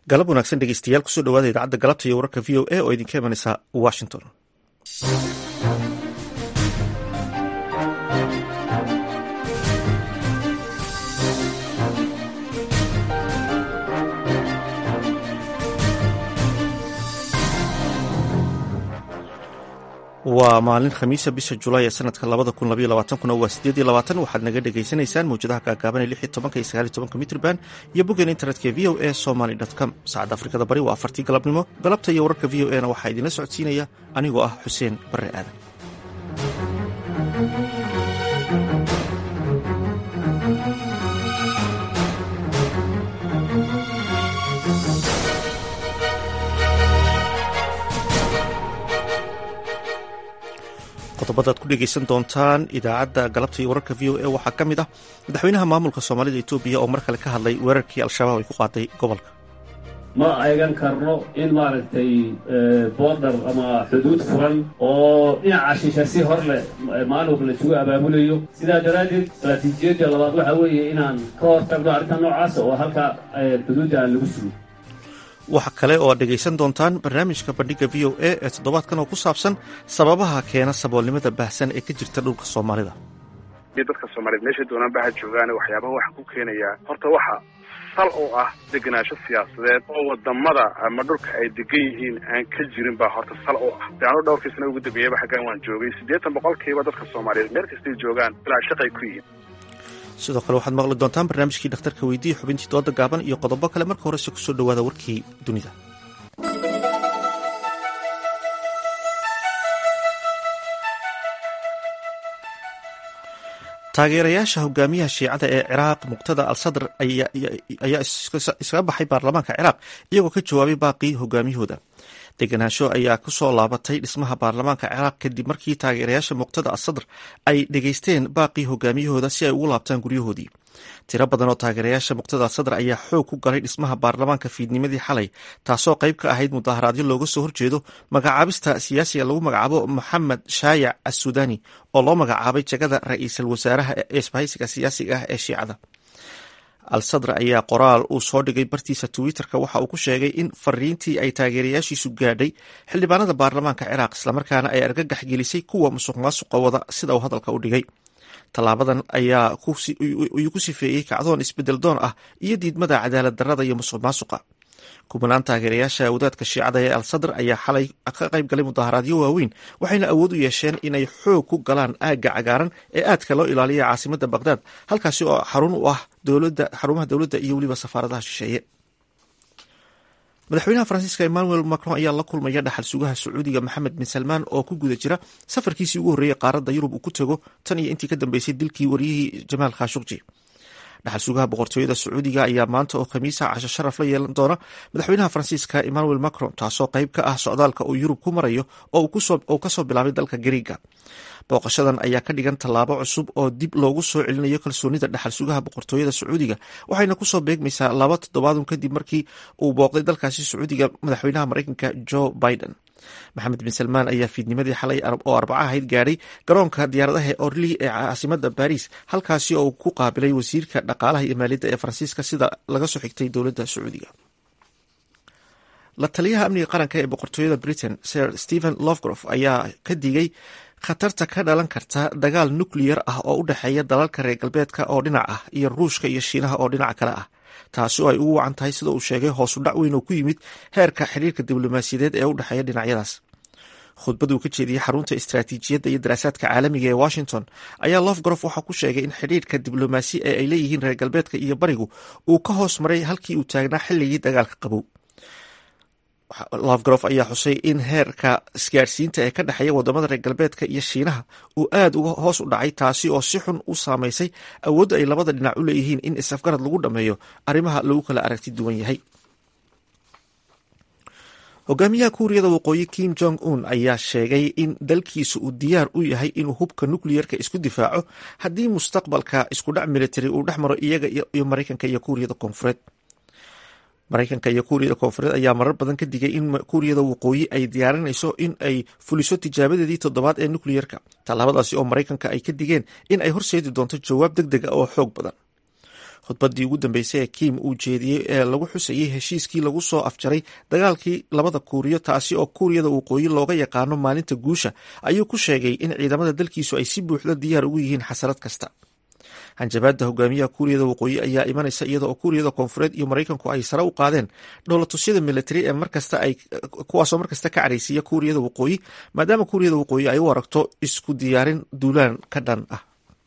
galab wanaagsan dhegeystayaal kusoo dhawaada idaacadda galabta iyo wararka v o a oo idinka imanaysa washington waa maalin khamiisa bisha julaay ee sanadka labada kun labaiyo labaatankuna waa sideed iyo labaatan waxaad naga dhagaysanaysaan mawjadaha gaagaaban ee lix iyo tobanka iyo sagaal iyo tobanka mitrban iyo boggeena internetka v o a somaly com saacadda afrikada bari waa afartii galabnimo galabta iyo wararka v o a na waxaa idinla socodsiinaya anigoo ah xuseen barre aadan qodobadaad ku dhegeysan doontaan idaacadda galabta iyo wararka v o a waxaa ka mid ah madaxweynaha maamulka soomaalida etoobiya oo mar kale ka hadlay weerarkii al-shabaab ay ku qaaday gobolka ma eegan karno in maaragtay boodar ama xuduud furan oo dhinaca shisha si hor leh maalowga la isugu abaabulayo sidaa daraaddeed istaraatiijiyadda labaad waxaa weeye inaan ka hor tagno arrinta noocaasa oo halka xuduudda aan lagu sugo waxa kale oo aad dhegaysan doontaan barnaamijka bandhigga v o a ee toddobaadkan oo ku saabsan sababaha keena saboolnimada baahsan ee ka jirta dhulka soomaalida dadka soomaaliyeed meeshay doonaan baha joogaan waxyaabaha waxa ku keenayaa horta waxa sal oo ah degenaansho siyaasadeed oo wadamada ama dhulka ay degan yihiin aan ka jirin baa horta sal oo ah daano dhowrkii sana ugu dambeeyaba xaggan waan joogay siddeetan boqolkiiba dadka soomaaliyeed meel kastay joogaan ilaa shaqay ku yihiin sidoo kale waxaad maqli doontaan barnaamijkii dhakhtarka weydiiya xubintii dooda gaaban iyo qodobo kale marka horese kusoo dhowaada warkii dunida taageerayaasha hogaamiyaha shiicada ee ciraaq muqtada al sadr ayaa iskaga baxay baarlamaanka ciraaq iyagoo ka jawaabay baaqii hogaamiyahooda degenaansho ayaa kusoo laabatay dhismaha baarlamaanka ciraaq kadib markii taageerayaasha muqtada al sadr ay dhegaysteen baaqii hogaamiyahooda si ay ugu laabtaan guryahoodii tiro badan oo taageerayaasha muqtada al sadr ayaa xoog ku galay dhismaha baarlamaanka fiidnimadii xalay taasoo qayb ka ahayd mudaharaadyo looga soo horjeedo magacaabista siyaasiga lagu magacaabo moxamed shaayac assuudani oo loo magacaabay jagada ra-iisul wasaaraha ee isbahaysiga siyaasiga ah ee shiicada al sadr ayaa qoraal uu soo dhigay bartiisa twitter-ka waxa uu ku sheegay in fariintii ay taageerayaashiisu gaadhay xildhibaanada baarlamaanka ciraaq islamarkaana ay argagax gelisay kuwa musuq maasuqa wada sida uu hadalka u dhigay tallaabadan ayaa uu ku sifeeyey kacdoon isbedel doon ah iyo diidmada cadaalad darrada iyo musuq maasuqa kubanaan taageerayaasha wadaadka shiicada ee al sadr ayaa xalay ka qayb galay mudaharaadyo waaweyn waxayna awood u yeesheen inay xoog ku galaan aagga cagaaran ee aadka loo ilaaliya caasimada baqhdaad halkaasi oo xarun u ah xarumaha dowladda iyo weliba safaaradaha shisheeye madaxweynaha faransiiska emmanuel macron ayaa la kulmaya dhaxal sugaha sacuudiga maxamed bin salmaan oo ku guda jira safarkiisii ugu horreeyey qaaradda yurub uu ku tego tan iyo intii ka dambeysay dilkii waryihii jamaal khashukji dhaxal sugaha boqortooyada sacuudiga ayaa maanta oo khamiisa casho sharaf la yeelan doona madaxweynaha faransiiska emmanuel macron taasoo qayb ka ah socdaalka uu yurub ku marayo oo uu kasoo bilaabay dalka gariiga booqashadan ayaa ka dhigan tallaabo cusub oo dib loogu soo celinayo kalsoonida dhaxal sugaha boqortooyada sacuudiga waxayna kusoo beegmaysaa laba toddobaadun kadib markii uu booqday dalkaasi sacuudiga madaxweynaha mareykanka joe biden maxamed bin salmaan ayaa fiidnimadii xalay oo arbaca ahayd gaadhay garoonka diyaaradaha orli ee caasimada baris halkaasi oo uu ku qaabilay wasiirka dhaqaalaha iyo maaliyadda ee faransiiska sida laga soo xigtay dowladda sacuudiga la taliyaha amniga qaranka ee boqortooyada britain sir stephen lovgrof ayaa ka digay khatarta ka dhalan karta dagaal nukleyar ah oo u dhexeeya dalalka reer galbeedka oo dhinac ah iyo ruushka iyo shiinaha oo dhinac kale ah taasi oo ay ugu wacan tahay sida uu sheegay hoosu dhac weyn oo ku yimid heerka xiriirka diblomaasiyadeed ee u dhexeeya dhinacyadaas khudbad uu ka jeediyey xarunta istaraatiijiyadda iyo daraasaadka caalamiga ee washington ayaa lofgrof waxaa ku sheegay in xidhiirka diblomaasi ee ay leeyihiin reer galbeedka iyo barigu uu ka hoos maray halkii uu taagnaa xilligii dagaalka qabow lofgrof ayaa xusay in heerka isgaadhsiinta ee ka dhexeeya wadamada reer galbeedka iyo shiinaha uu aad uga hoos u dhacay taasi oo si xun u saameysay awoodda ay labada dhinac u leeyihiin in is-afgarad lagu dhammeeyo arrimaha lagu kala aragti duwan yahay hogaamiyaha kuuriyada waqooyi kim jong un ayaa sheegay in dalkiisa uu diyaar u yahay inuu hubka nukliyerka isku difaaco haddii mustaqbalka iskudhac military uu dhex maro iyaga iyo mareykanka iyo kuuriyada koonfureed mareykanka iyo kuuriyada koonfureed ayaa marar badan ka digay in kuuriyada waqooyi ay diyaarinayso in ay fuliso tijaabadeedii toddobaad ee nukliyerka tallaabadaasi oo mareykanka ay ka digeen in ay horseedi doonto jawaab deg deg a oo xoog badan khudbaddii ugu dambeysay ee kim uu jeediyey ee lagu xusayey heshiiskii lagu soo afjaray dagaalkii labada kuuriyo taasi oo kuuriyada waqooyi looga yaqaano maalinta guusha ayuu ku sheegay in ciidamada dalkiisu ay si buuxda diyaar ugu yihiin xasarad kasta hanjabaadda hogaamiyaha kuuriyada waqooyi ayaa imanaysa iyada oo kuuriyada koonfureed iyo maraykanku ay sare u qaadeen dhowlatusyada militari ee markasta ay kuwaasoo markasta ka cadhaysiiya kuuriyada waqooyi maadaama kuuriyada waqooyi ay u aragto isku diyaarin duulaan ka dhan ah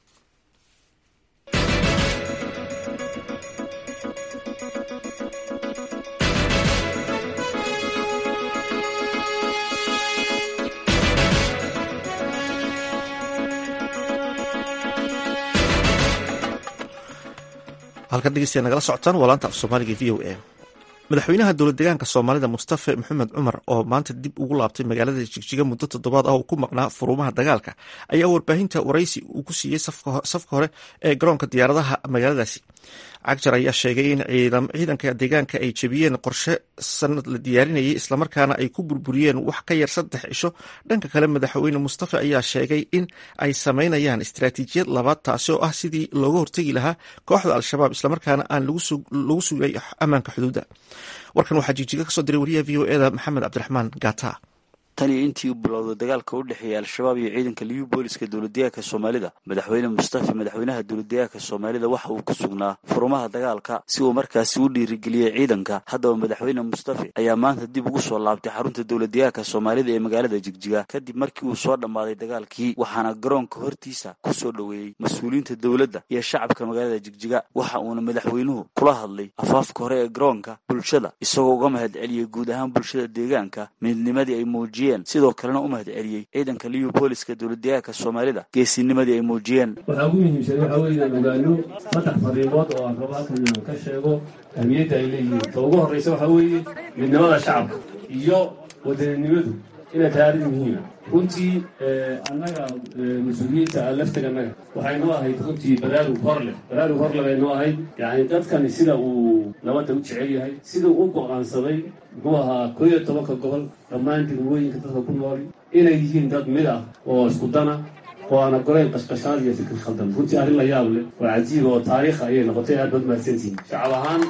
halkan dhegeystayaa nagala socotaan waa laanta af soomaaliga v o a madaxweynaha dowlad deegaanka soomaalida mustafe maxamed cumar oo maanta dib ugu laabtay magaalada jigjiga muddo toddobaad ah oo ku maqnaa furumaha dagaalka ayaa warbaahinta waraysi uu ku siiyey safka hore ee garoonka diyaaradaha magaaladaasi cagjar ayaa sheegay in ciidanka deegaanka ay jebiyeen qorshe sanad la diyaarinayay islamarkaana ay ku burburiyeen wax ka yar saddex cisho dhanka kale madaxweyne mustafe ayaa sheegay in ay samaynayaan istaraatiijiyad labaad taasi oo ah sidii looga hortegi lahaa kooxda al-shabaab islamarkaana aan lagu sugay ammaanka xuduudda warkan waxaa jigjiga kasoo diray wariyaha v o eda maxamed cabdiraxmaan gata tan iyo intii uu bilowday dagaalka u dhexeeyay al-shabaab iyo ciidanka liyu booliska dowladdeegaanka soomaalida madaxweyne mustafe madaxweynaha dowladdeegaanka soomaalida waxa uu ku sugnaa furumaha dagaalka si uu markaasi u dhiirigeliyey ciidanka haddaba madaxweyne mustafe ayaa maanta dib ugu soo laabtay xarunta dowladdeegaanka soomaalida ee magaalada jigjiga kadib markii uu soo dhammaaday dagaalkii waxaana garoonka hortiisa ku soo dhoweeyey mas-uuliyiinta dowladda iyo shacabka magaalada jigjiga waxa uuna madaxweynuhu kula hadlay afaafka hore ee garoonka bulshada isagoo uga mahad celiyey guud ahaan bulshada deegaanka midnimadii ay muujiyeen sidoo kalena u mahad celiyey ciidanka liyu booliska dowladdeegaanka soomaalida geesinimadii ay muujiyeen waxaa ugu muhiimsan waxaa weeye inaan ogaano saddex fariimood oo aan rabo halkan inaan ka sheego ahmiyadda ay leeyihiin ta ugu horreysa waxaa weeye midnimada shacabka iyo wadaninimadu inay tahay arrin muhiima runtii annaga mas-uuliyiinta aan laftaga annaga waxay noo ahayd runtii baraarug hor leh baraarug hor leh bay noo ahayd yacni dadkani sida uu nabadda u jecel yahay sida uu u go'aansaday muxuu ahaa koo iyo tobanka gobol dhammaan degmooyinka dadka ku nool inay yihiin dad mid ah oo isku dana oo aan ogolayn qashqashaad iyo fikir khaldan runtii arrin la yaab leh oo cajiiba oo taariikha ayay noqotay aad baad mahadsantihiin shacab ahaan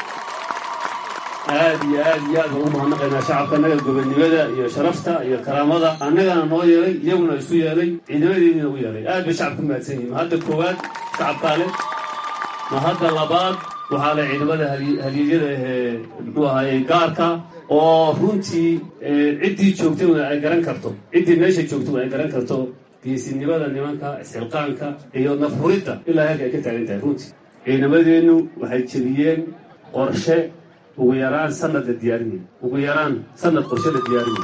aad iyo aad iyo aad baan u mahadnaqaynaa shacabka annaga gobonnimada iyo sharafta iyo karaamada annagana noo yeelay iyaguna isu yeelay ciidamadeediina u yeelay aad bay shacabku mahadsan yihin mahadda koowaad shacabkaa leh mahadda labaad waxaa leh ciidamada halyeeyada ahee muxuu ahaaye gaarka oo runtii ciddii joogtay ay garan karto ciddii meesha joogtay ay garan karto geesinimada nimanka isxilqaanka iyo nafhuridda ilaa heerka ay ka taagan tahay runtii ciidamadeennu waxay jebiyeen qorshe ugu yaraan sanad la diyaarinay ugu yaraan sanad qorshe la diyaarinay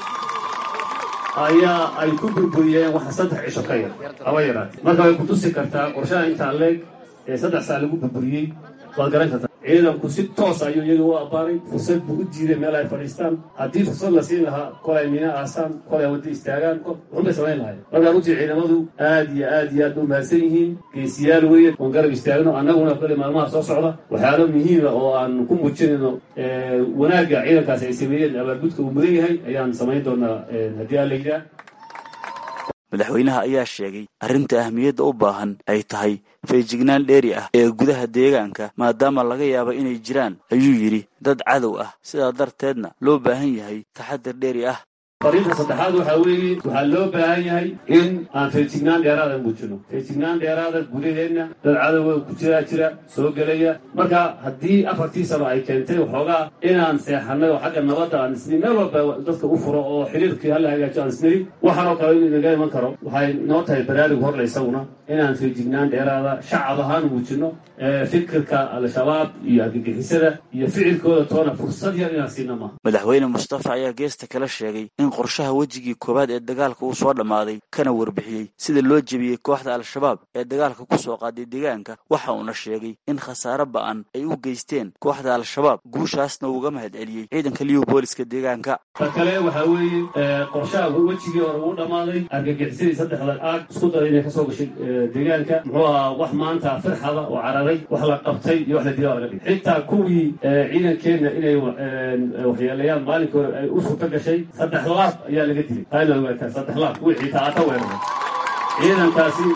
ayaa ay ku burburiyeen waxa saddex cisho ka yar haba yaraatee marka way kutusi kartaa qorshaha intaa leeg ee saddex saa lagu burburiyey waad garan kartaa ciidanku si toos ayuu iyaga u abbaaray fursad buu u diiday meel ay fadhiistaan haddii fursad la siin lahaa kolay miina aasaan kolay wadda istaagaan wuxunbay samayn lahayen markaa runtii ciidamadu aad iyo aad iyo aad u mahadsan yihiin geesiyaal weeye oon garab istaagno annaguna kale maalmaha soo socda waxyaalo muhiima oo aan ku muujinayno wanaagga ciidankaasi ay sameeyeen abaargudka uu mudan yahay ayaan samayn doonaa haddii aan la yidhaah madaxweynaha ayaa sheegay arrinta ahmiyadda u baahan ay tahay feejignaan dheeri ah ee gudaha deegaanka maadaama laga yaabo inay jiraan ayuu yidhi dad cadow ah sidaa darteedna loo baahan yahay taxadar dheeri ah fariinta saddexaad waxaa weeye waxaa loo baahan yahay in aan feejignaan dheeraada muujino feejignaan dheeraada gudaheenna dad cadowga ku jiraa jira soo gelaya marka haddii afartii sano ay keentay waxoogaa inaan seexanay oo xagga nabadda aan isni meel walba dadka u furo oo xiriirkii hala hagaajo aan isniri waxaanoo kale in inaga iman karo waxay noo tahay baraarug horle isaguna inaan feejignaan dheeraada shacab ahaan muujino fikirka al-shabaab iyo argagixisada iyo ficilkooda toona fursad yar inaan siina maaha madaxweyne mustafa ayaa geesta kala sheegay in qorshaha wejigii koowaad ee dagaalka uu soo dhammaaday kana warbixiyey sida loo jebiyey kooxda al-shabaab ee dagaalka ku soo qaaday deegaanka waxa uuna sheegay in khasaare ba'an ay u geysteen kooxda al-shabaab guushaasna uu uga mahad celiyey ciidanka liyu booliska deegaanka ta kale waxaa weeye qorshaha wejigii hore uu dhammaaday argagixisadii saddexda aag isku daray inay kasoo gashay deegaanka muxuu ahaa wax maanta firxada oo cararay wax la qabtay iyo wax la dilaa laga dhigay xitaa kuwii ciidankeenna inay waxyeelayaan maalinkii hore ay u suurto gashay saddex laab ayaa laga dilay taana ogaataa saddex laab wixii taata weeraray ciidankaasi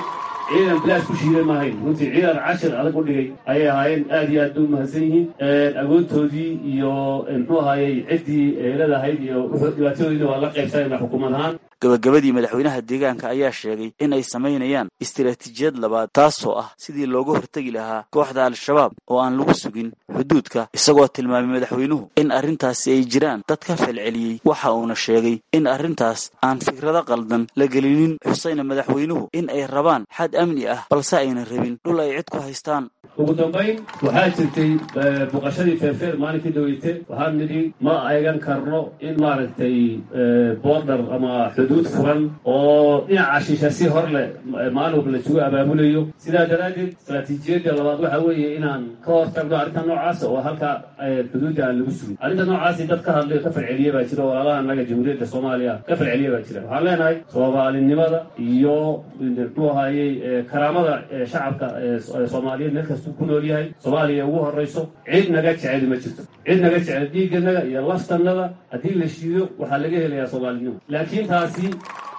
ciidan bilaash ku shiiday maahayn runtii ciidan cashir adag u dhigay ayay ahaayeen aad iyo aad bay u mahadsan yihiin agoontoodii iyo muxuu ahaayey ciddii eeladahayd iyo dhibaatadoodiina waa la qaybsanayna xukuumad ahaan gabagabadii madaxweynaha deegaanka ayaa sheegay in ay samaynayaan istiraatiijiyad labaad taasoo ah sidii looga hortegi lahaa kooxda al-shabaab oo aan lagu sugin xuduudka isagoo tilmaamay madaxweynuhu in arrintaasi ay jiraan dad ka falceliyey waxa uuna sheegay in arrintaas aan fikrado qaldan la gelinin xusayna madaxweynuhu in ay rabaan xad amni ah balse ayna rabin dhul ay cid ku haystaan ugu dambayn waxaa jirtay buqashadii feerfeer maalinkii daweyte waxaan nidhi ma eegan karno in maaragtay border ama xuduud furan oo dhinaca shisha si hor leh maalin walba laisugu abaabulayo sidaa daraaddeed istaraatiijiyadda labaad waxa weeye inaan ka hor tagno arrinta noocaasa oo halka xuduudda aan lagu sugin arrinta noocaasi dad ka hadlay oo ka falceliye baa jira walaalaha annaga jamhuuriyadda soomaaliya ka falceliye baa jira waxaan leenahay soomaalinimada iyo muxuu ahaayey karaamada shacabka soomaaliyeed meel kasta ku nool yahay soomaaliya ugu horrayso cid naga jecel ma jirto cid naga jecel dhiigganaga iyo laftannada haddii la shiido waxaa laga helayaa soomaalinimo laakiin taasi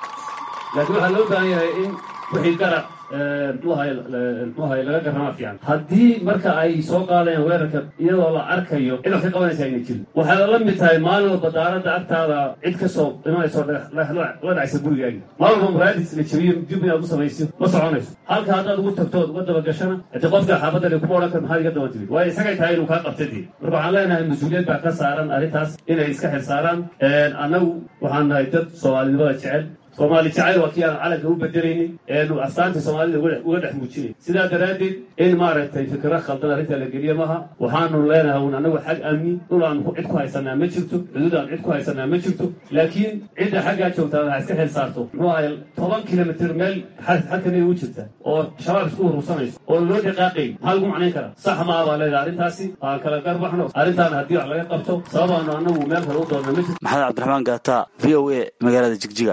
laakiin waxaa loo baahan yahay in wixii garab mxuahay mxuahay laga garramaa fiican haddii marka ay soo qaadayaan weerarka iyadoo la arkayo cid wax ka qabanaysa ayna jirin waxay la mid tahay maalin walba daaradda agtaada cid ka soo imanayso la dhacaysa gurigaagi maalin walba muraadis la jabiyo dib inaad u samayso ma soconayso halka haddaad ugu tagto ood uga dabagashana haddii qofka xaabadda kuma odhan kar maxaad iga daba timid waayo isagay tahay inuu kaa qabtadii marka waxaan leenahay mas-uuliyad baa ka saaran arrintaas inay iska xil saaraan annagu waxaan nahay dad soomaalinimada jecel soomaali jacayl waa kii aan calanka u bedelaynin eenu astaanta soomaalida uga dhex muujinay sidaa daraaddeed in maaragtay fikro khaldan arrinta la geliye maha waxaanu leenahay un annagu xag amni dhul aan cid ku haysanaa ma jirto xuduud aan cid ku haysanaa ma jirto laakiin cidda xaggaa joogtaa waxaa iska xil saarto muxuu ahay toban kilomitr meel xadkamida u jirta oo shabaab isku urursanayso oo loo dhaqaaqay maxaa lagu macnayn karaa sax maa baa leedahay arrintaasi aan kala garbaxno arrintaana haddii wax laga qabto sababaanu annagu meel kale u doonna ma jirto maxamed cabdiraxmaan gaata v o a magaalada jigjiga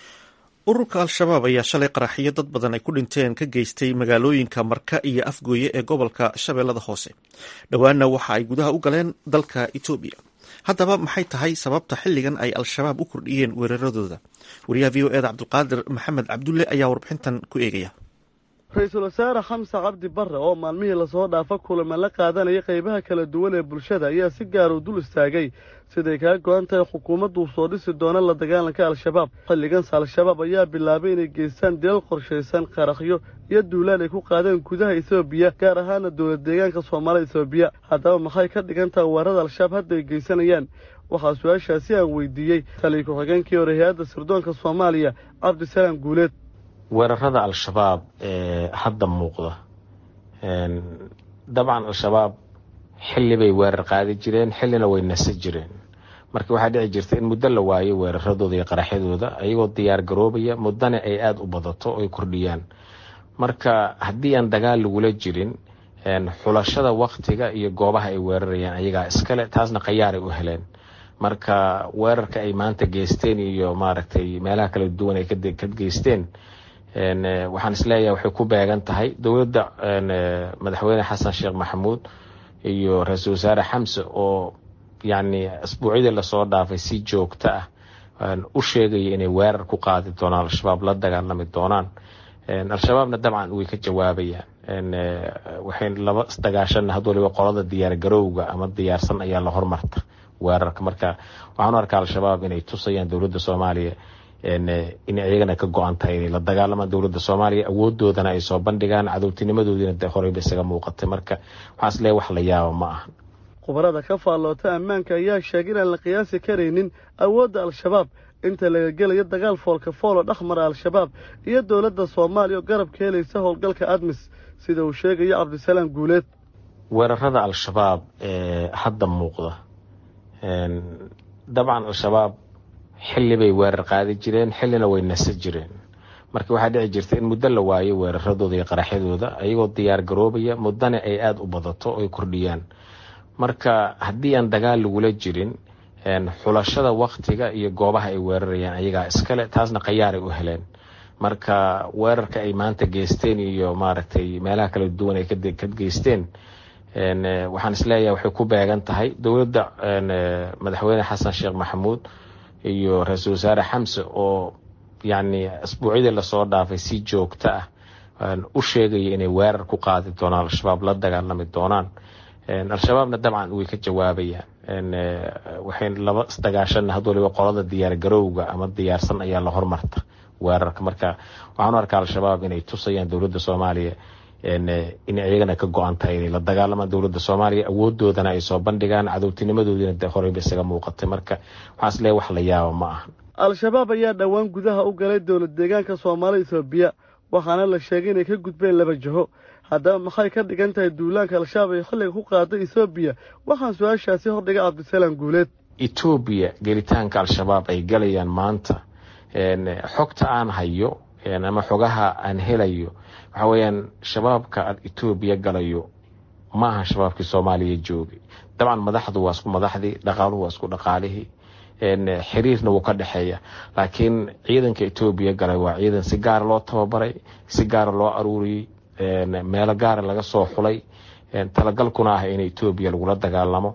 ururka al-shabaab ayaa shalay qaraxiyo dad badan ay ku dhinteen ka geystay magaalooyinka marka iyo afgooye ee gobolka shabeellada hoose dhowaanna waxa ay gudaha u galeen dalka etoobiya haddaba maxay tahay sababta xilligan ay al-shabaab u kordhiyeen weeraradooda wariyaha v o eda cabdulqaadir maxamed cabdulle ayaa warbixintan ku eegaya ra-iisul wasaare xamse cabdi barre oo maalmihii lasoo dhaafa kulama la qaadanaya qaybaha kala duwan ee bulshada ayaa si gaar u dul istaagay siday kaga go-an tahay xukuumaddu soo dhisi doona la dagaalanka al-shabaab xilliganse al-shabaab ayaa bilaabay inay geystaan dilal qorshaysan qarakhyo iyo duulaan ay ku qaadeen gudaha etoobiya gaar ahaana dowlad deegaanka soomaalida etoobiya haddaba maxay ka dhigan tahay weerarada al-shabaab hadda ay geysanayaan waxaa su-aashaasi aan weydiiyey taliya ku-xigeenkii hore hay-adda sirdoonka soomaaliya cabdisalaam guuleed weerarada al-shabaab ee hadda muuqda dabcan al-shabaab xilli bay weerar qaadi jireen xillina way nasa jireen marka waxaa dhici jirta in muddo la waayo weeraradooda iyo qaraxyadooda ayagoo diyaar garoobaya muddana ay aada u badato oy kordhiyaan marka haddii aan dagaal lagula jirin xulashada waktiga iyo goobaha ay weerarayaan ayagaa iskale taasna khayaaray u heleen marka weerarka ay maanta geysteen iyo maaragtay meelaha kala duwan ay ka geysteen waxaan isleeyahay waxay ku beegan tahay dowladda madaxweyne xasan sheekh maxamuud iyo ra-iisul wasaare xamse oo yacni asbuucyadii lasoo dhaafay si joogto ah u sheegaya inay weerar ku qaadi doonaan al-shabaab la dagaalami doonaan al-shabaabna dabcan way ka jawaabayaan waxay laba isdagaashan had waliba qolada diyaar garowga ama diyaarsan ayaa la hormarta weerarka marka waxaan u arkaa al-shabaab inay tusayaan dowladda soomaaliya in iyagana ka go-an tahay inay la dagaalamaan dowladda soomaaliya awoodoodana ay soo bandhigaan cadowtinimadoodiina horeyba isaga muuqatay marka waxaan is leeyahay wax la yaaba ma ahan khubarada ka faalloota ammaanka ayaa sheegay inaan la qiyaasi karaynin awoodda al-shabaab inta laga gelayo dagaal foolka foolo dhexmara al-shabaab iyo dowladda soomaaliya oo garab ka helaysa howlgalka admis sida uu sheegayo cabdisalaam guuleed weerarada al-shabaab ee hadda muuqda dabcan al-shabaab xilli bay weerar qaadi jireen xillina way nasa jireen marka waxaa dhici jirta in muddo la waayo weeraradooda iyo qaraxyadooda ayagoo diyaar garoobaya muddana ay aada u badato oy kordhiyaan marka haddii aan dagaal lagula jirin xulashada waktiga iyo goobaha ay weerarayaan ayagaa iskale taasna khayaaray u heleen marka weerarka ay maanta geysteen iyo maaragtay meelaha kala duwan ay ka geysteen waxaan isleeyahay waxay ku beegan tahay dowladda madaxweyne xasan sheekh maxamuud iyo ra-iisul wasaare xamse oo yacni asbuucyadii lasoo dhaafay si joogto ah u sheegaya inay weerar ku qaadi doonaan al-shabaab la dagaalami doonaan al-shabaabna dabcan way ka jawaabayaan waxay laba isdagaashan had waliba qolada diyaar garowga ama diyaarsan ayaa la hormarta weerarka marka waxaan u arkaa al-shabaab inay tusayaan dowladda soomaaliya in iyagana ka go-an tahay inay la dagaalamaan dowladda soomaaliya awoodoodana ay soo bandhigaan cadowtinimadoodiina horeyba isaga muuqatay marka waxaan is leeyahay wax la yaaba ma ahan al-shabaab ayaa dhowaan gudaha u galay dowlad deegaanka soomaali etoobiya waxaana la sheegay inay ka gudbeen laba jiho haddaba maxay ka dhigan tahay duulaanka al-shabaab ay xilliga ku qaaday etoobiya waxaan su-aashaasi hordhigay cabdisalaam guuleed etoobiya gelitaanka al-shabaab ay galayaan maanta xogta aan hayo ama xogaha aan helayo waxa weeyaan shabaabka aad etoobiya galayo ma aha shabaabkii soomaaliya joogay dabcan madaxdu waa isku madaxdii dhaqaaluhu waa isku dhaqaalihii xiriirna wuu ka dhexeeya laakiin ciidanka etoobiya galay waa ciidan si gaara loo tababaray si gaara loo aruuriyey meelo gaara laga soo xulay talagalkuna ah in etoobiya lagula dagaalamo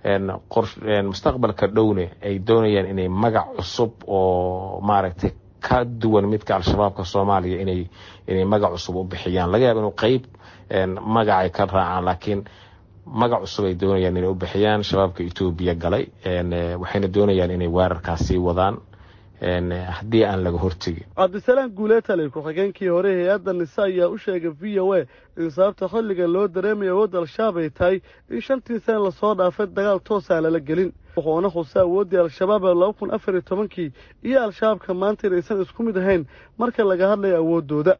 mustaqbalka dhowne ay doonayaan inay magac cusub oo maaragtay ka duwan midka al-shabaabka soomaaliya inay inay magac cusub u bixiyaan laga yaaba inuu qeyb magacay ka raacaan laakiin magac cusub ay doonayaan inay u bixiyaan shabaabka etoobiya galay waxayna doonayaan inay weerarkaas sii wadaan haddii aan laga hortegin cabdisalaam guulee tali ku-xigeenkii hore hay-adda nise ayaa u sheegay v o a in sababta xilliga loo dareemaya awoodda al-shabaab ay tahay in shantii sana lasoo dhaafay dagaal toosaan lala gelin wuxuuna xusa awooddii al-shabaab ee laba kun afar iyo tobankii iyo al-shabaabka maanta inaysan isku mid ahayn marka laga hadlayo awooddooda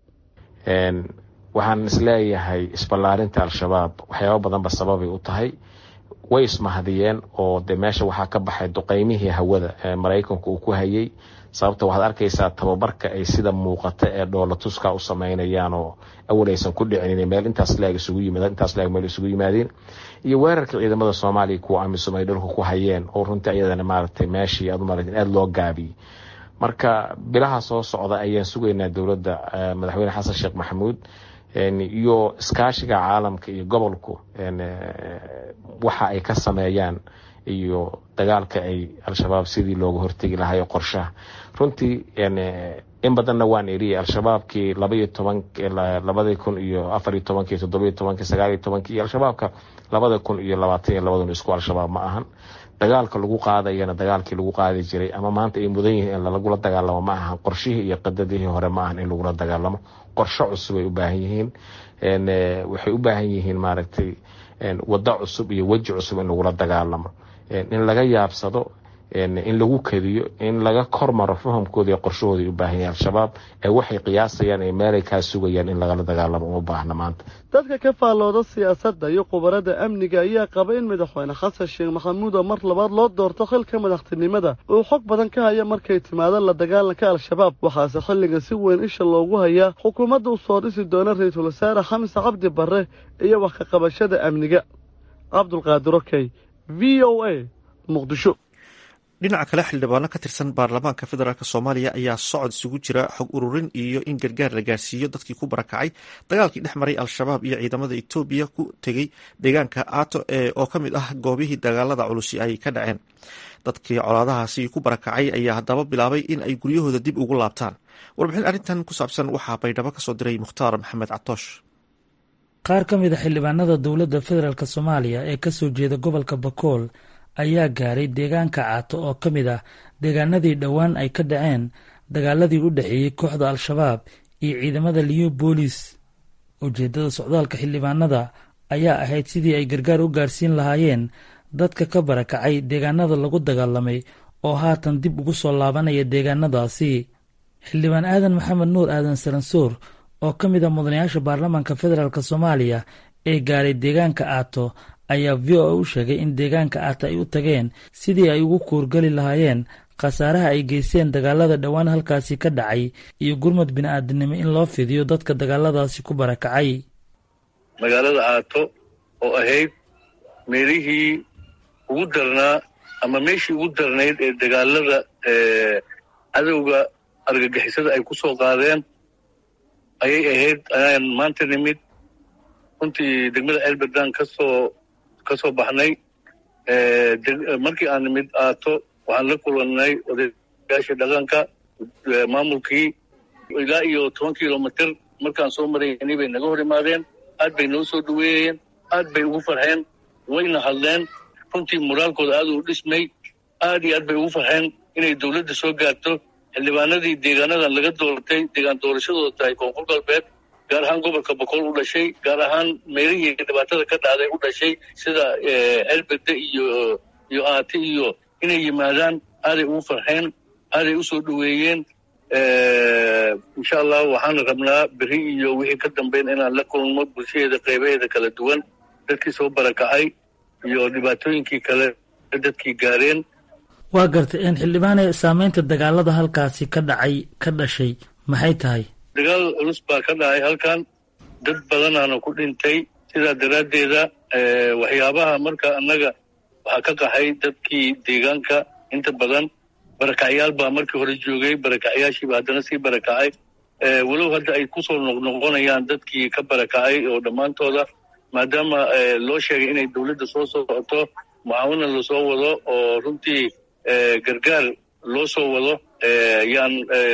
waxaan isleeyahay isballaarinta al-shabaab waxyaaba badanba sababay u tahay way ismahadiyeen oo de meesha waxaa ka baxay duqeymihii hawada ee maraykanku uu ku hayay sababta waxaad arkaysaa tababarka ay sida muuqata ee dhoolatuska u sameynayaan oo awal aysan ku dhicin meel intaas leeg isugu yimaadeen intaas leeg meel isugu yimaadeen iyo weerarka ciidamada soomaaliya kuwa amisom ay dhulka ku hayeen oo runtii iyadana maaragtay meeshii aad u maaragtay aada loo gaabiyey marka bilaha soo socda ayaan sugaynaa dowladda madaxweyne xasan sheekh maxamuud iyo iskaashiga caalamka iyo gobolku waxa ay ka sameeyaan iyo dagaalka ay al-shabaab sidii looga hortegi lahayo qorshaha runtii in badanna waan eriyay al-shabaabkii labaiyo toban labadii kun iyo afariyo tobankii toddobiyo tobankii sagaaliyo tobankii iyo al-shabaabka labada kun iyo labaatan iyo labadun isku al-shabaab ma ahan dagaalka lagu qaadayana dagaalkii lagu qaadi jiray ama maanta ay mudan yihiin in lagula dagaalamo ma ahan qorshihii iyo qadadihii hore ma ahan in lagula dagaalamo qorsho cusub ay u baahan yihiin waxay u baahan yihiin maaragtay waddo cusub iyo weji cusub in lagula dagaalamo in laga yaabsado in lagu kediyo in laga kormaro fahamkooda iyo qorshahooda ay u baahan yahin al-shabaab ee waxay qiyaasayaan ee meelay kaa sugayaan in lagala dagaalamo uma baahna maanta dadka ka faallooda siyaasadda iyo khubarada amniga ayaa qaba in madaxweyne xasan sheekh maxamuud oo mar labaad loo doorto xilka madaxtinimada uu xog badan ka haya markay timaadaan la dagaalanka al-shabaab waxaase xilligan si weyn isha loogu hayaa xukuumadda u soo dhisi doona ra-iisul wasaare xamse cabdi barre iyo wax ka qabashada amniga cabdulqaadir okey v o a muqdisho dhinaca kale xildhibaano ka tirsan baarlamaanka federaalk soomaaliya ayaa socod isugu jira xog ururin iyo in gargaar la gaarsiiyo dadkii ku barakacay dagaalkii dhex maray al-shabaab iyo ciidamada etoobiya ku tegey deegaanka aato oo ka mid ah goobihii dagaalada culusi ay ka dhaceen dadkii colaadahaasi ku barakacay ayaa haddaba bilaabay in ay guryahooda dib ugu laabtaan warbixin arrintan ku saabsan waxaa baydhabo kasoo diray mukhtaar maxamed catoosh qaar ka mid a xildhibaanada dowladda federaalk soomaaliya ee kasoo jeeda gobolka bakool ayaa gaaray deegaanka caato oo ka mid ah deegaanadii dhowaan ay ka dhaceen dagaaladii u dhexeeyey kooxda al-shabaab iyo ciidamada liyo boolis ujeeddada socdaalka xildhibaanada ayaa ahayd sidii ay gargaar u gaarsiin lahaayeen dadka ka barakacay deegaanada lagu dagaalamay oo haatan dib ugu soo laabanaya deegaanadaasi xildhibaan aadan maxamed nuur aadan saransoor oo ka mid ah mudanayaasha baarlamaanka federaalk soomaaliya ee gaaray deegaanka aato ayaa v o a u sheegay in deegaanka aata ay u tageen sidii ay ugu kuurgeli lahaayeen khasaaraha ay geysteen dagaalada dhowaan halkaasi ka dhacay iyo gurmad bini-aadinimo in loo fidiyo dadka dagaaladaasi ku barakacay magaalada aato oo ahayd meelihii ugu darnaa ama meeshii ugu darnayd ee dagaalada cadowga argagixisada ay ku soo qaadeen ayay ahayd ayaan maanta nimid runtii degmada elberdan kasoo ka soo baxnay markii aan nimid aato waxaan la kulannay odayaashii dhaqanka maamulkii ilaa iyo toban kilomitr markaan soo maraynay bay naga hor imaadeen aad bay noo soo dhaweeyeen aad bay ugu farxeen wayna hadleen runtii moraalkooda aad uu dhismay aad iyo aad bay ugu farxeen inay dowladda soo gaarto xildhibaanadii deegaanadan laga doortay deegaan doorashadooda tahay koonfur galbeed gaar ahaan gobolka boqol u dhashay gaar ahaan meelihii dhibaatada ka dhacday u dhashay sida elbede iyo iyo aati iyo inay yimaadaan aaday ugu farxeen aaday u soo dhaweeyeen insha allah waxaana rabnaa beri iyo wixii ka dambeyn inaan la kulmo bulshadeeda qaybaheeda kala duwan dadkii soo barakacay iyo dhibaatooyinkii kale dadkii gaareen waa gartay xildhibaane saameynta dagaalada halkaasi ka dhacay ka dhashay maxay tahay dagaal culus baa ka dhacay halkan dad badanaana ku dhintay sidaa daraaddeeda waxyaabaha marka annaga waxaa ka qaxay dadkii deegaanka inta badan barakacyaal baa markii hore joogay barakacyaashiiba haddana sii barakacay walow hadda ay kusoo noqnoqonayaan dadkii ka barakacay oo dhammaantooda maadaama loo sheegay inay dowladda soo socoto mucaawina lasoo wado oo runtii gargaar loo soo wado yaan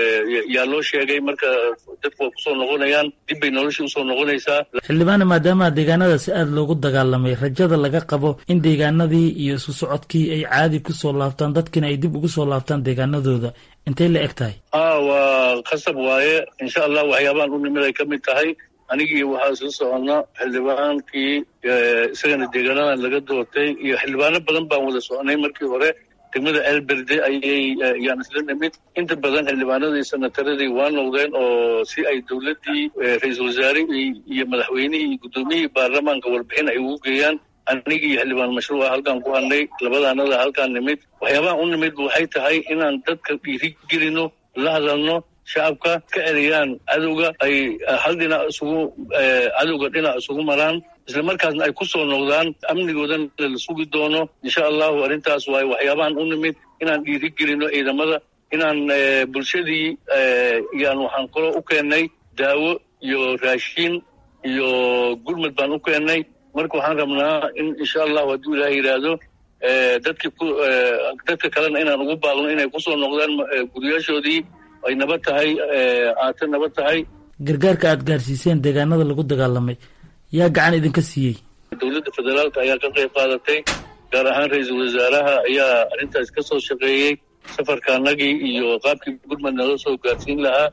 yaa loo sheegay marka dadku waa kusoo noqonayaan dib bay nolosha usoo noqonaysaa xildhibaane maadaama deegaanadaasi aada loogu dagaalamay rajada laga qabo in deegaanadii iyo isu socodkii ay caadi kusoo laabtaan dadkiina ay dib ugu soo laabtaan deegaanadooda intay la eg tahay a waa khasab waaye insha allah waxyaabahan u nimid ay ka mid tahay anigii waxaa isla soconna xildhibaankii isagana deegaanadan laga doortay iyo xildhibaano badan baan wada soconay markii hore degmada elberde ayay yaan isla nimid inta badan xildhibaanadii sanataradii waa noqdeen oo si ay dowladdii ra-iisul wasaare iyo madaxweynihii iyo guddoomiyihii baarlamaanka warbixin ay ugu geeyaan anigii iyo xildhibaan mashruuca halkaan ku hadnay labadaanada halkaan nimid waxyaabahan u nimid waxay tahay inaan dadka dhiiri gelino la hadalno shacabka ka celiyaan cadowga ay hal dhinac isugu cadowga dhinac isugu maraan isla markaasna ay ku soo noqdaan amnigoodana la sugi doono insha allahu arrintaas waaye waxyaabahan u nimid inaan dhiiri gelino ciidamada inaan bulshadii yaan waxaan kaloo u keennay daawo iyo raashiin iyo gurmad baan u keennay marka waxaan rabnaa in insha allahu hadduu ilaah yidhaahdo dadki dadka kalena inaan ugu baaqno inay kusoo noqdaan guryaashoodii ay nabad tahay aate nabad tahay gargaarka aada gaarsiiseen deegaanada lagu dagaalamay yaa gacan idinka siiyey dowladda federaalka ayaa ka qayb qaadatay gaar ahaan ra-iisul wasaaraha ayaa arrintaas ka soo shaqeeyey safarkaanagii iyo qaabkii gurmad nala soo gaarsiin lahaa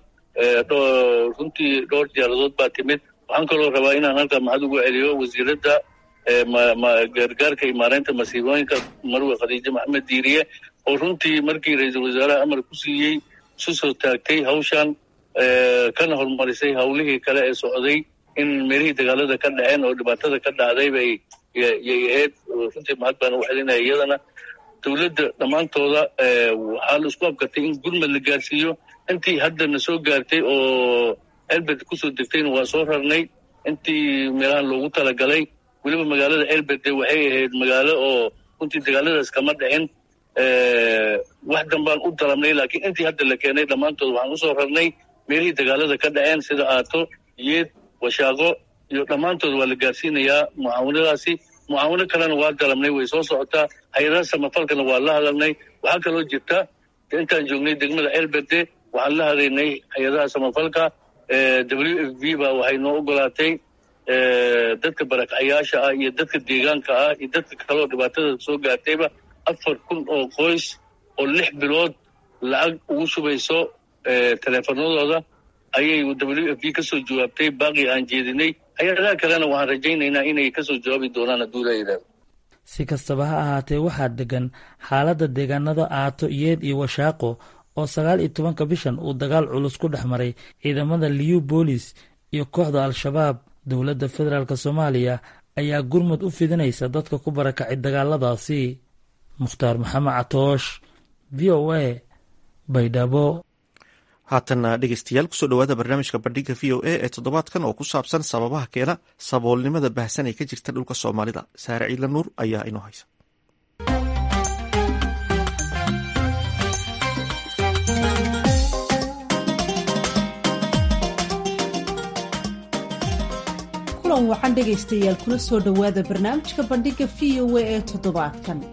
runtii dhowr diyaaradood baa timid waxaan kaloo rabaa inaan halkaa maxad ugu celiyo wasiiradda gargaarka iyo maareynta masiibooyinka marwe khadiijo maxamed diiriye oo runtii markii ra-iisul wasaaraha amar ku siiyey isu soo taagtay hawshan kana horumarisay hawlihii kale ee socday in meelihii dagaalada ka dhaceen oo dhibaatada ka dhacday bay yay ahayd runtii mahad baan u celinaya iyadana dowladda dhammaantooda waxaa la isku abkartay in gurmad la gaarsiiyo intii haddana soo gaartay oo elbed kusoo degtayna waa soo rarnay intii meelahan loogu talagalay weliba magaalada elbede waxay ahayd magaalo oo runtii dagaaladaas kama dhicin wax danbaan u dalabnay laakiin intii hadda la keenay dhammaantood waxaan usoo rarnay meelihii dagaalada ka dhaceen sida aato yeed washaaqo iyo dhammaantood waa la gaarsiinayaa mucaawanadaasi mucaawano kalena waa dalabnay way soo socotaa hay-adaha samafalkana waa la hadalnay waxaa kaloo jirta intaan joognay degmada elberde waxaan la hadaynay hay-adaha samafalka w f b ba waxay noo ogolaatay dadka barakacyaasha ah iyo dadka deegaanka ah iyo dadka kaloo dhibaatada soo gaartayba afar kun oo qoys oo lix bilood lacag ugu shubayso teleefanadooda ayay w f b ka soo jawaabtay baaqii aan jeedinay hay-adaha kalena waxaan rajaynaynaa inay kasoo jawaabi doonaan hadduu la yidhahdo si kastaba ha ahaatee waxaa degan xaaladda deegaanada aato yeed iyo washaaqo oo sagaal iyo tobanka bishan uu dagaal culus ku dhex maray ciidamada liyu boolis iyo kooxda al-shabaab dowladda federaalk soomaaliya ayaa gurmud u fidinaysa dadka ku barakacay dagaaladaasi mukhtaar maxamed catoosh v o a baydhabo haatanna dhegeystayaal kusoo dhawaada barnaamijka bandhiga v o a ee toddobaadkan oo ku saabsan sababaha keena saboolnimada baahsan ee ka jirta dhulka soomaalida saare ciidla nuur ayaa inoo haysa kulan wacan dhegaystayaal kula soo dhowaada barnaamijka bandhiga v o a ee toddobaadkan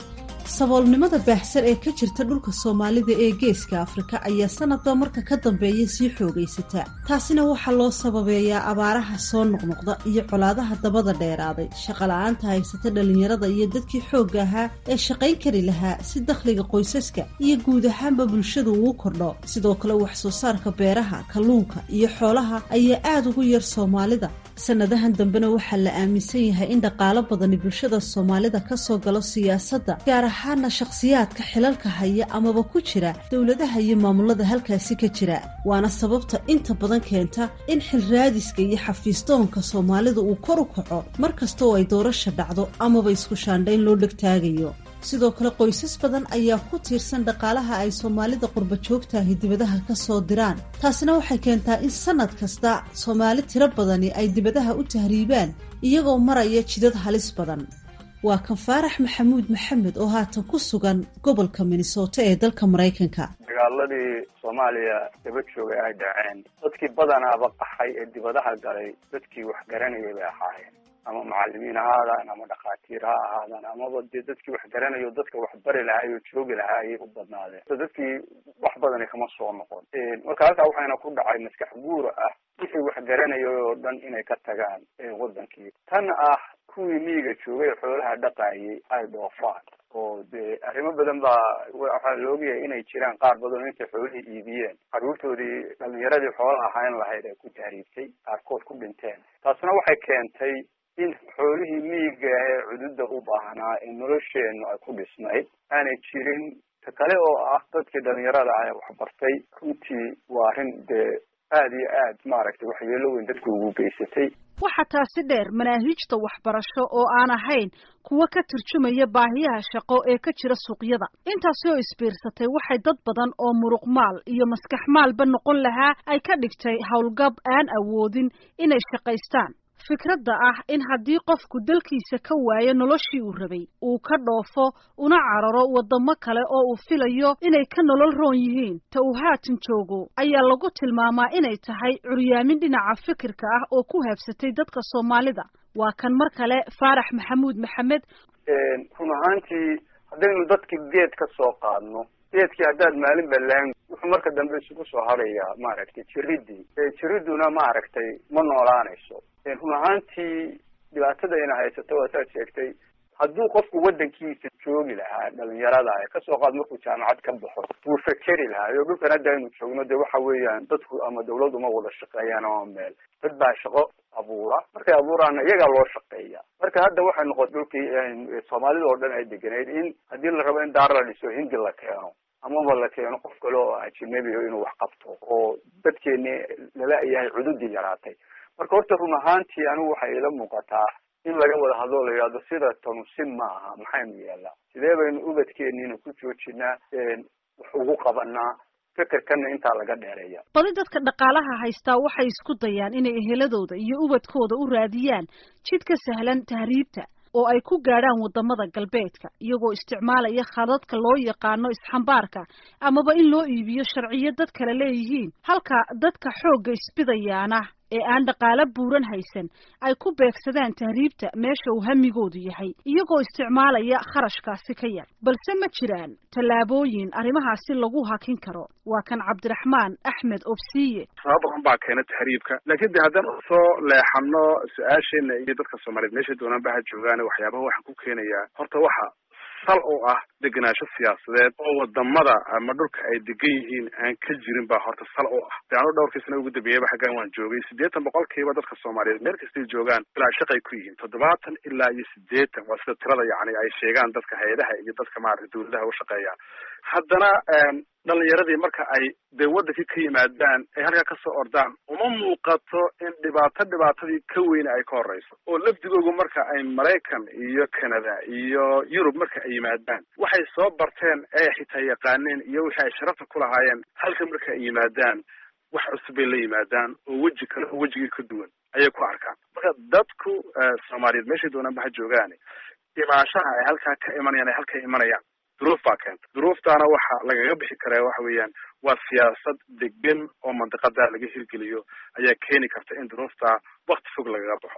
saboolnimada baahsan ee ka jirta dhulka soomaalida ee geeska afrika ayaa sanadba marka ka dambeeya sii xoogaysata taasina waxaa loo sababeeyaa abaaraha soo noqnoqda iyo colaadaha dabada dheeraaday shaqala-aanta haysata dhallinyarada iyo dadkii xoogga ahaa ee shaqayn kari lahaa si dakhliga qoysaska iyo guud ahaanba bulshadu uu kordho sidoo kale wax soo saarka beeraha kalluunka iyo xoolaha ayaa aada ugu yar soomaalida sanadahan dambena waxaa la aaminsan yahay in dhaqaalo badani bulshada soomaalida kasoo galo siyaasadda gaar ahaana shakhsiyaadka xilalka haya amaba ku jira dowladaha iyo maamulada halkaasi ka jira waana sababta inta badan keenta in xilraadiska iyo xafiistoonka soomaalida uu kor u kaco mar kasta oo ay doorasha dhacdo amaba isku shaandhayn loo dhegtaagayo sidoo kale qoysas badan ayaa ku tiirsan dhaqaalaha ay soomaalida qurba joogtahi dibadaha ka soo diraan taasina waxay keentaa in sanad kasta soomaali tiro badani ay dibadaha u tahriibaan iyagoo maraya jidad halis badan waa kan faarax maxamuud maxamed oo haatan ku sugan gobolka minnesota ee dalka maraykanka dagaaladii soomaaliya daba joogay ay dhaceen dadkii badanaaba qaxay ee dibadaha galay dadkii wax garanayay bay ahaayeen ama macalimiin ha ahaadaan ama dhakhaatiir ha ahaadaan amaba dee dadkii wax garanayo dadka wax bari lahaay oo joogi lahaa ayay u badnaadeen so dadkii wax badani kama soo noqon marka halkaa waxayna ku dhacay maskax guura ah wixii wax garanayay oo dhan inay ka tagaan wadankii tan ah kuwii miyiga joogay xoolaha dhaqaayay ay dhoofaan oo dee arrimo badan baa waxaa la ogyahay inay jiraan qaar badan oo intay xoolihii iibiyeen carruurtoodii dhalinyaradii xoolaha ahayn lahayd ay ku tahriibtay qaarkood ku dhinteen taasna waxay keentay in xoolihii miyiga ee cududa u baahnaa ee nolosheennu ay ku dhisnayd aanay jirin ta kale oo ah dadkii dhalinyarada ah ee waxbartay runtii waa arrin dee aada iyo aad maaragtay waxyeelo weyn dadku ugu geysatay waxaa taasi dheer manaahiijta waxbarasho oo aan ahayn kuwa ka turjumaya baahiyaha shaqo ee ka jira suuqyada intaasi oo isbiirsatay waxay dad badan oo muruqmaal iyo maskax maalba noqon lahaa ay ka dhigtay howlgab aan awoodin inay shaqaystaan fikradda ah in haddii qofku dalkiisa ka waayo noloshii uu rabay uu ka dhoofo una cararo waddamo kale oo uu filayo inay ka nolol roon yihiin ta uu haatan joogo ayaa lagu tilmaamaa inay tahay curyaamin dhinaca fikirka ah oo ku haabsatay dadka soomaalida waa kan mar kale faarax maxamuud maxamed run ahaantii haddaynu dadkii geed ka soo qaadno geedkii haddaad maalin balaan wuxuu marka dambe isugu soo harayaa maaragtay jiridii jiriduna maaragtay ma noolaanayso run ahaantii dhibaatadayna haysato waa saad sheegtay hadduu qofku waddankiisa joogi lahaa dhalinyarada kasoo qaad markuu jaamacad ka baxo wuu fekeri lahaa iyo dhulkan hadda aynu joogno dee waxa weeyaan dadku ama dawlad uma wada shaqeeyaan ama meel dad baa shaqo abuura markay abuuraana iyagaa loo shaqeeya marka hadda waxay noqotay dhulkii soomaalida oo dhan ay deganeyd in haddii la rabo in daar la dhiso hindi la keeno amaba la keeno qof kale oo ajinabi inuu wax qabto oo dadkeeni lala yahay cududii yaraatay marka horta run ahaantii anigu waxay ila muuqataa in laga wada hadlo la yidhahdo sida tanu si ma aha maxaynu yeelnaa sidee baynu ubadkeeniina ku joojinaa wax ugu qabanaa fikirkana intaa laga dheereeya badi dadka dhaqaalaha haystaa waxay isku dayaan inay eheladooda iyo ubadkooda u raadiyaan jid ka sahlan tahriibta oo ay ku gaadhaan waddamada galbeedka iyagoo isticmaalaya khadadka loo yaqaano isxambaarka amaba in loo iibiyo sharciyo dad kale leeyihiin halka dadka xoogga isbidayaana ee aan dhaqaalo buuran haysan ay ku beegsadaan tahriibta meesha uu hamigoodu yahay iyagoo isticmaalaya kharashkaasi ka yar balse ma jiraan tallaabooyin arrimahaasi lagu hakin karo waa kan cabdiraxmaan axmed obsiye sabab badan baa keena tahriibka laakiin de haddaan usoo leexano su-aasheena iyo dadka soomaaliyeed meeshay doonaan ba ha joogaan waxyaabaha waxaan ku keenayaa horta waxa sal oo ah degenaansho siyaasadeed oo wadamada ama dhulka ay degan yihiin aan ka jirin baa horta sal oo ah de anu dhowrkii sana ugu dambeeyaba xaggan waan joogay siddeetan boqolkiiba dadka soomaaliyeed meel kastay joogaan ilaa shaqay ku yihiin toddobaatan ilaa iyo siddeetan waa sida tirada yacni ay sheegaan dadka hay-adaha iyo dadka maarata dawladaha u shaqeeyaan haddana dhalinyaradii marka ay dee waddankii ka yimaadaan ay halkaa kasoo ordaan uma muuqato in dhibaato dhibaatadii ka weyne ay ka horeyso oo lafdigoogu marka ay maraykan iyo canada iyo yurub marka ay yimaadaan waxay soo barteen ee xitaa yaqaaneen iyo wixii ay sharafta ku lahaayeen halka marka ay yimaadaan wax cusub bay la yimaadaan oo weji kale oo wejigii ka duwan ayay ku arkaan marka dadku soomaaliyeed meeshay doonaan ba ha joogaane imaanshaha ay halkaa ka imanayaan ay halka imanayaan duruuf baa keenta duruuftaana waxa lagaga bixi karaa waxa weeyaan waa siyaasad degan oo mandiqada laga hirgeliyo ayaa keeni karta in duruuftaa wakti fog lagaga baxo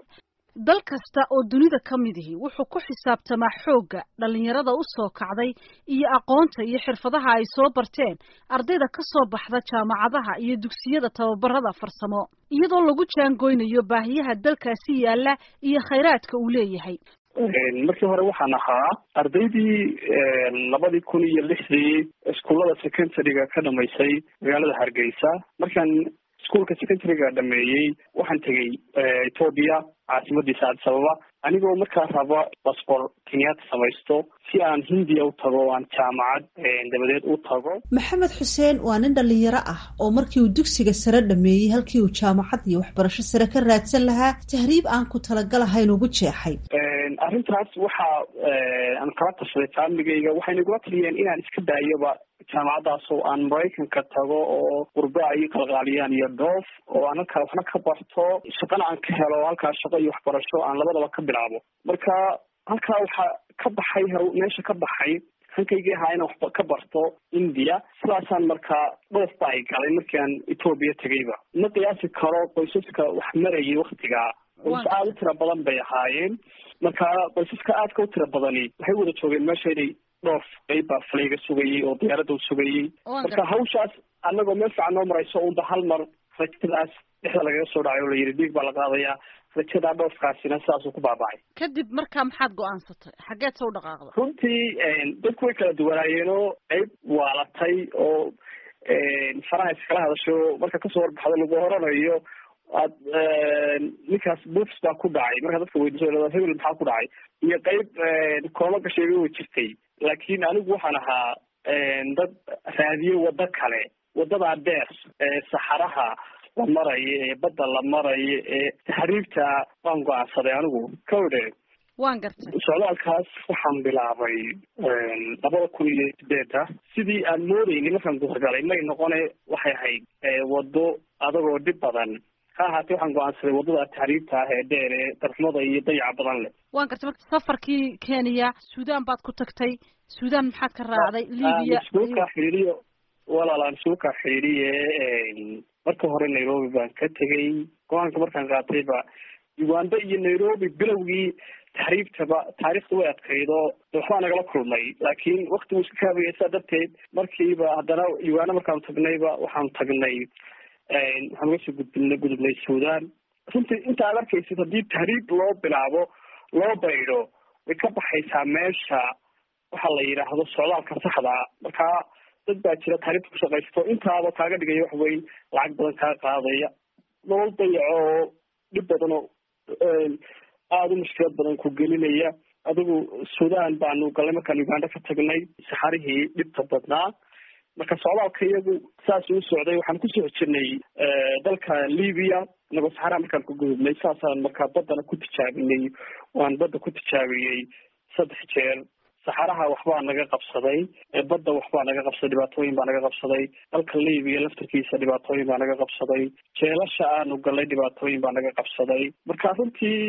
dal kasta oo dunida ka midihi wuxuu ku xisaabtamaa xoogga dhallinyarada u soo kacday iyo aqoonta iyo xirfadaha ay soo barteen ardayda ka soo baxda jaamacadaha iyo dugsiyada tababarada farsamo iyadoo lagu jaangoynayo baahiyaha dalkaasi yaalla iyo khayraadka uu leeyahay markii hore waxaan ahaa ardaydii labadii kun iyo lixdii iskuullada secondaryga ka dhamaysay magaalada hargeysa markaan iskuolka secondaryga dhameeyey waxaan tegey etoobiya caasimadiisa addis ababa anigoo markaa raba basbor kenyaata samaysto si aan hindiya u tago o aan jaamacad dabadeed u tago maxamed xuseen waa nin dhalinyaro ah oo markii uu dugsiga sare dhameeyey halkii uu jaamacad iyo waxbarasho sare ka raadsan lahaa tahriib aan ku talagalahayn ugu jeexay arrintaas waxa aan kala tashaday faamligayga waxay nagula taliyeen inaan iska daayoba jaamacaddaas oo aan maraykanka tago oo qurba ay qalqaaliyaan iyo dhoof oo aan halkaa waxna ka barto shaqana aan ka helo halkaa shaqo iyo waxbarasho aan labadaba ka bilaabo marka halkaa waxaa ka baxay meesha ka baxay hankaygii ahaa inaan waxba ka barto india sidaasaan markaa dhoof ba ay galay markii aan etoobiya tegayba ma qiyaasi karo qoysaska wax marayay waktigaa qoys aada u tira badan bay ahaayeen marka qoysaska aadka u tira badani waxay wada joogeen meesha inay dhoof qayb baa falayga sugayay oo diyaaradda u sugayay marka hawshaas anagoo meel fiican noo marayso unba hal mar rajadaas dhexda lagaga soo dhacay oo la yidhi dhiig baa la qaadayaa rajadaa dhoofkaasina sidaasuu ku baabacay kadib markaa maxaad go-aansatay xaggeed sa u dhaqaaqda runtii dadku way kala duwanaayeen oo qayb waalatay oo faraha iskala hadasho marka kasoo warbaxdo lagu horanayo aad ninkaas buufs baa ku dhacay markaa dadka weydiiso hebel maxaa ku dhacay iyo qayb kooma gasheega way jirtay laakiin anigu waxaan ahaa dad raadiye waddo kale waddadaa dheer ee saxaraha la marayo ee badda la marayo ee taxriibta waan go-aansaday anigu kawdhe waan gartay socdaalkaas waxaan bilaabay labada kun iyo sideeda sidii aan moodayni markaan guurgalay may noqone waxay ahayd waddo adagoo dhib badan ha ahaatee waxaan go-aansaday waddada taxriibta ah ee dheer ee darxumada iyo dayaca badan leh waan gartay marka safarkii kenya suudaan baad ku tagtay suudaan maxaad ka raacday libya iskuulka xidhiiriyo walaalaan iskuulka xidhiiriye marka hore nairobi baan ka tegay go-aanka markaan qaatayba uganda iyo nairobi bilowgii taxriibtaba taariikhda way adkaydo waxbaa nagala kulmay laakiin wakti wuu iska kaabaya sidaa darteed markiiba haddana uganda markaanu tagnayba waxaanu tagnay waxaan uga soo gudbina gudubnay suudaan runtii inta aad arkaysid haddii tahriib loo bilaabo loo baydho way ka baxaysaa meesha waxa la yidhaahdo socdaalka saxda markaa dad baa jira tahriibta ku shaqaysto intaaba kaaga dhigaya wax weyn lacag badan kaa qaadaya nolol dayaco oo dhib badan oo aada u mushkilad badan ku gelinaya adigu suudaan baanu galnay markaan uganda ka tagnay saxarihii dhibta badnaa marka socdaalka iyagu saas u socday waxaan kusoo jirnay dalka libya inagoo saxaraha markaan ku gudubnay saasaan markaa baddana ku tijaabinay waan badda ku tijaabiyey saddex jeer saxaraha waxbaa naga qabsaday badda waxbaa naga qabsaday dhibaatooyin baa naga qabsaday dalka libya laftarkiisa dhibaatooyin baa naga qabsaday jeelasha aanu galnay dhibaatooyin baa naga qabsaday marka runtii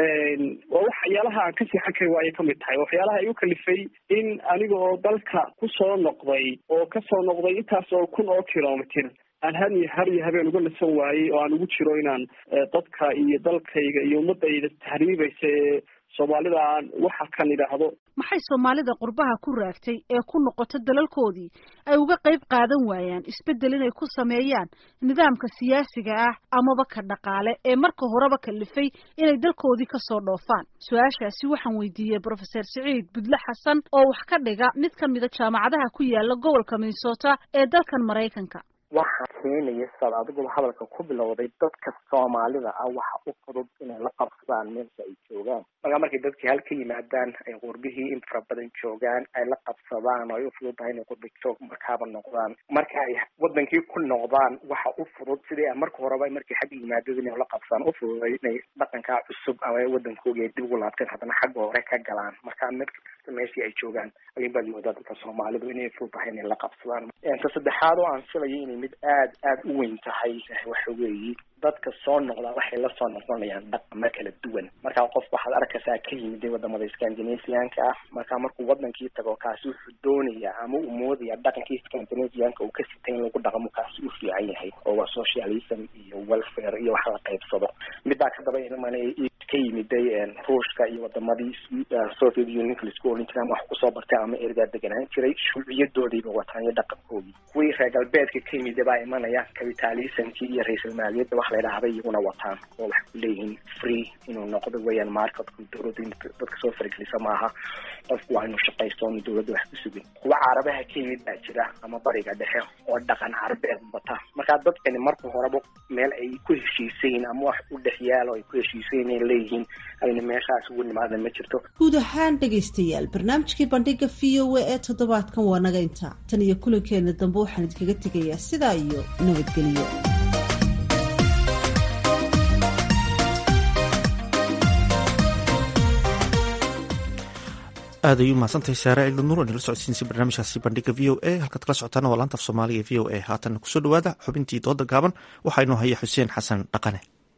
waa waxyaalaha aan ka siixan kari waayo kamid tahay waxyaalaha igu kalifay in aniga oo dalka kusoo noqday oo kasoo noqday intaas oo kun oo kilomitr aan har iyo har iyo habeen uga nasan waayey oo aan ugu jiro inaan dadka iyo dalkayga iyo ummadayda tahriibaysa ee soomaalida aan waxa kan idhaahdo maxay soomaalida qurbaha ku raagtay ee ku noqota dalalkoodii ay uga qayb qaadan waayaan isbeddel inay ku sameeyaan nidaamka siyaasiga ah amaba ka dhaqaale ee marka horeba kalifay inay dalkoodii kasoo dhoofaan su-aashaasi waxaan weydiiyey brofeser siciid budle xasan oo wax ka dhiga mid ka mida jaamacadaha ku yaala gobolka minnesota ee dalkan maraykanka waxaa keenaya saad adiguba hadalka ku bilowday dadka soomaalida ah waxa u fudud inay la qabsadaan meesha ay joogaan markaa markay dadkii hal ka yimaadaan ay qurbihii in fara badan joogaan ay la qabsadaan oo ay u fudud tahay inay qurbi joog markaaba noqdaan marka ay wadankii ku noqdaan waxa u fudud sidii a marka horeba markay xagga yimaadada inay la qabsadaan u fududay inay dhaqankaa cusub ama wadankoogii ay dib ugu laabteen haddana xagga hore ka galaan marka mid kasta meeshii ay joogaan ayun baad moodaa dadka soomaalidu inay fudud tahay inay la qabsadaan ta saddexaad oo aan filayo inay mid aad aad u weyn tahay waxa weeye dadka soo noqda waxay la soo noqonayaan dhaqamo kala duwan markaa qof waxaad arkaysaa ka yimid wadamada scandinavianka ah markaa markuu wadankii tago kaasi wuxuu doonayaa ama uu moodaya dhaqankii scandinavianka uu ka sitay in lagu dhaqmo kaasi u fiican yahay oo waa socialism iyo welfare iyo wax la qaybsado midaa kadaba iman ka yimiday ruushka iyo wadamadii soviet unionka laisku oran jiray ama wax kusoo bartay ama ergaa deganaan jiray shuuciyadoodiiba wataan iyo dhaqankoodii kuwii reer galbeedka ka yimida baa imanaya capitalismkii iyo ra-isul maaliyadda wax la idhaahda iyaguna wataan oo waxay ku leeyihiin free inuu noqdo weeyaan marketku dowladda in dadka soo faragelisa maaha qofku waa inuu shaqaysto oonu dowladda wax ku sugin kuwa carabaha ka yimid baa jira ama bariga dhexe oo dhaqan carabeed wata markaa dadkani marka horeba meel ay ku heshiisayin ama wax u dhex yaalo ay ku heshiisayin ay leeyihiin ayna meeshaas ugu nimaada ma jirto guud ahaan dhegaystayaal barnaamijkii bandhiga v o a ee toddobaadkan waa naga intaa tan iyo kulankeena dambe waxaan idinkaga tegayaa sidaa iyo nabadgelyo aad ay u mahadsantahay saare cilda nuur nala socodsiinsa barnaamijkaasi bandhiga v o a halkaad kala socotaana waa laanta af soomaaliga v o a haatan kusoo dhawaada xubintii dooda gaaban waxaa inoo haya xuseen xasan dhaqane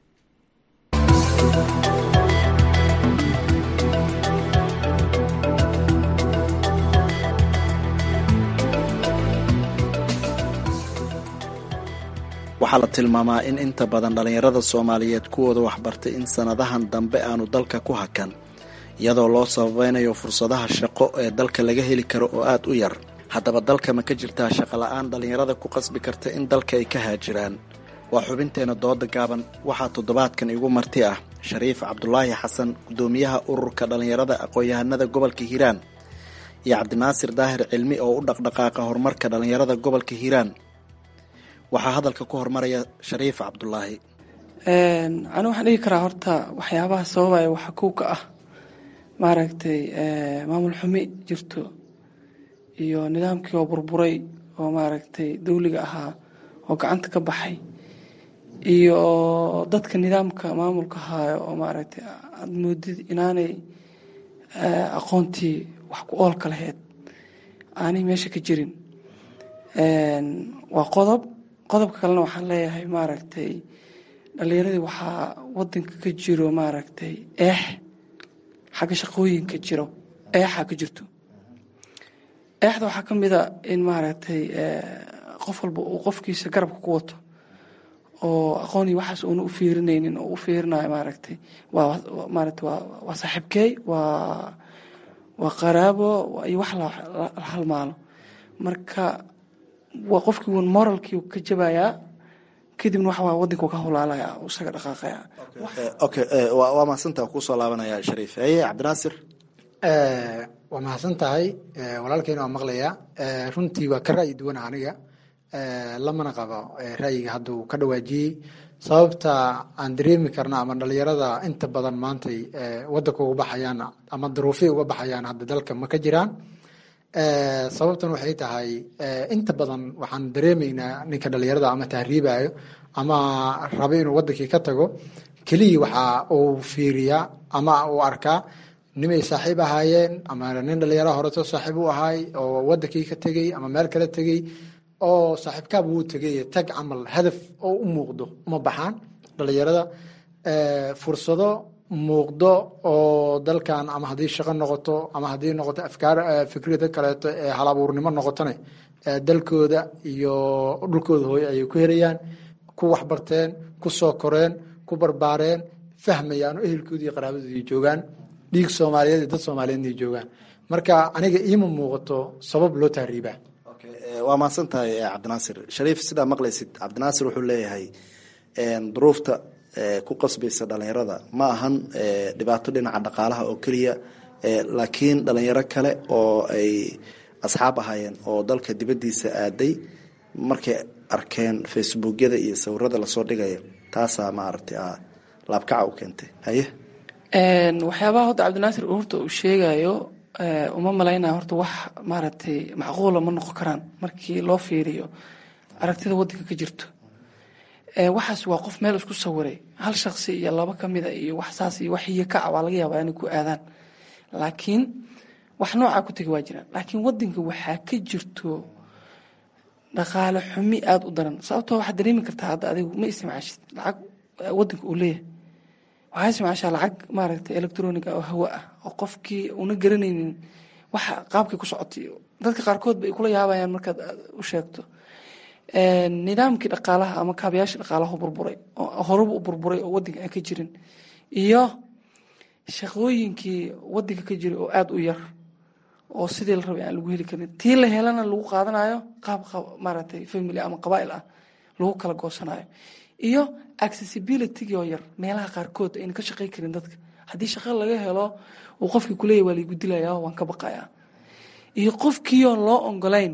waxaa la tilmaamaa in inta badan dhallinyarada soomaaliyeed kuwooda waxbartay in sannadahan dambe aanu dalka ku hakan iyadoo loo sabaynayo fursadaha shaqo ee dalka laga heli karo oo aad u yar haddaba dalka ma ka jirtaa shaqola'aan dhallinyarada ku qasbi karta in dalka ay ka haajiraan waa xubinteena dooda gaaban waxaa toddobaadkan igu marti ah shariif cabdulaahi xasan guddoomiyaha ururka dhallinyarada aqoon-yahanada gobolka hiiraan iyo cabdinaasir daahir cilmi oo u dhaqdhaqaaqa horumarka dhallinyarada gobolka hiiraan waxaa hadalka ku hormaraya shariif cabdulaahi anu waxaan dhigi karaa horta waxyaabaha sababaya waxa kow ka ah maaragtay maamul xumi jirto iyo nidaamkii oo burburay oo maaragtay dawliga ahaa oo gacanta ka baxay iyo dadka nidaamka maamulka haayo oo maaragtay aada moodid inaanay aqoontii wax ku oolka lahayd aanay meesha ka jirin waa qodob qodobka kalena waxaan leeyahay maaragtay dhalinyaradii waxaa wadanka ka jiro maaragtay eex xagga shaqooyinka jiro eexaa ka jirto eexda waxaa ka mid a in maaragtay qof walba uu qofkiisa garabka ku wato oo aqoonii waxaas uuna u fiirinaynin oo u fiirinayo maaragtay waa maaragtay waa waa saaxiibkeey waa waa qaraabo iyo wax la halmaalo marka waa qofkii uun moralkii ka jabayaa kadibna waxa waa wadanka ka hulaalaya isaga dhaqaaqaya okay waa mahadsantaha kusoo laabanaya shariif haye cabdinaasir waa mahadsan tahay walaalkeyna waa maqlaya runtii waa ka ra'yi duwan aniga lamana qabo ra'yiga hadda uu ka dhawaajiyey sababta aan dareemi karna ama dhalinyarada inta badan maantay wadanka uga baxayaan ama duruufay uga baxayaan hadda dalka ma ka jiraan sababtan waxay tahay inta badan waxaan dareemaynaa ninka dhalinyarada ama tahriibayo ama raba inuu wadankii ka tago keliya waxa uu fiiriyaa ama uu arkaa nimay saaxiib ahaayeen ama nin dhalinyara horeto saaxiib u ahaay oo wadankii ka tegey ama meel kala tegey oo saaxiibkaaba wuu tegay tag camal hadaf oo u muuqdo uma baxaan dhalinyarada fursado muuqdo oo dalkan ama haddii shaqo noqoto ama haddii noqoto afkaar fikrida kaleeto ee hal abuurnimo noqotone dalkooda iyo dhulkooda hooye ayay ku helayaan ku waxbarteen ku soo koreen ku barbaareen fahmayaan oo ehelkooda iyo qaraabadoodii joogaan dhiig soomaaliyeed iyo dad soomaaliyeedna joogaan marka aniga iima muuqato sabab loo tahriibaa waa mahadsan tahay cabdinaasir shariif sidaa maqlaysid cabdinaasir wuxuu leeyahay duruufta ku qasbaysa dhalinyarada ma ahan dhibaato dhinaca dhaqaalaha oo keliya laakiin dhalinyaro kale oo ay asxaab ahaayeen oo dalka dibadiisa aaday markay arkeen facebookyada iyo sawirada lasoo dhigaya taasaa maaragtay laabkaca u keentay haye waxyaabaha horta cabdinaasir horta uu sheegayo uma malaynaya horta wax maaragtay macquula ma noqon karaan markii loo fiiriyo aragtida wadanka ka jirto waxaas waa qof meel isku sawiray hal shaksi iyo laba kamida iyo wax saas iyo wax iyo kaca waa laga yaabaa inay ku aadaan laakiin wax noocaa ku tegi waa jiraan laakiin wadanka waxaa ka jirto dhaqaale xumi aada u daran sababtoo waxaad dareemi kartaa hadda adigu ma isticmaashid lacag wadanka uu leeyahay waxaa ismaashaa lacag maaragtay electronic ah oo hawa ah oo qofkii una garanaynin waxa qaabkay ku socotay dadka qaarkood bay kula yaabayaan markaad u sheegto nidaamkii dhaqaalaha ama kaabayaashii dhaqaalaha burburay oo horeba u burburay oo wadanka aan ka jirin iyo shaqooyinkii wadanka ka jiray oo aada u yar oo sidii la rabay aan lagu heli karin tii la helana lagu qaadanayo qaab maaragtay family ama qabaa'il ah lagu kala goosanayo iyo accessibility oo yar meelaha qaarkood ayna ka shaqey karin dadka haddii shaqo laga helo uu qofkii kuleeyahy waa laigu dilaya waan ka baqaya iyo qofkiioo loo ongolayn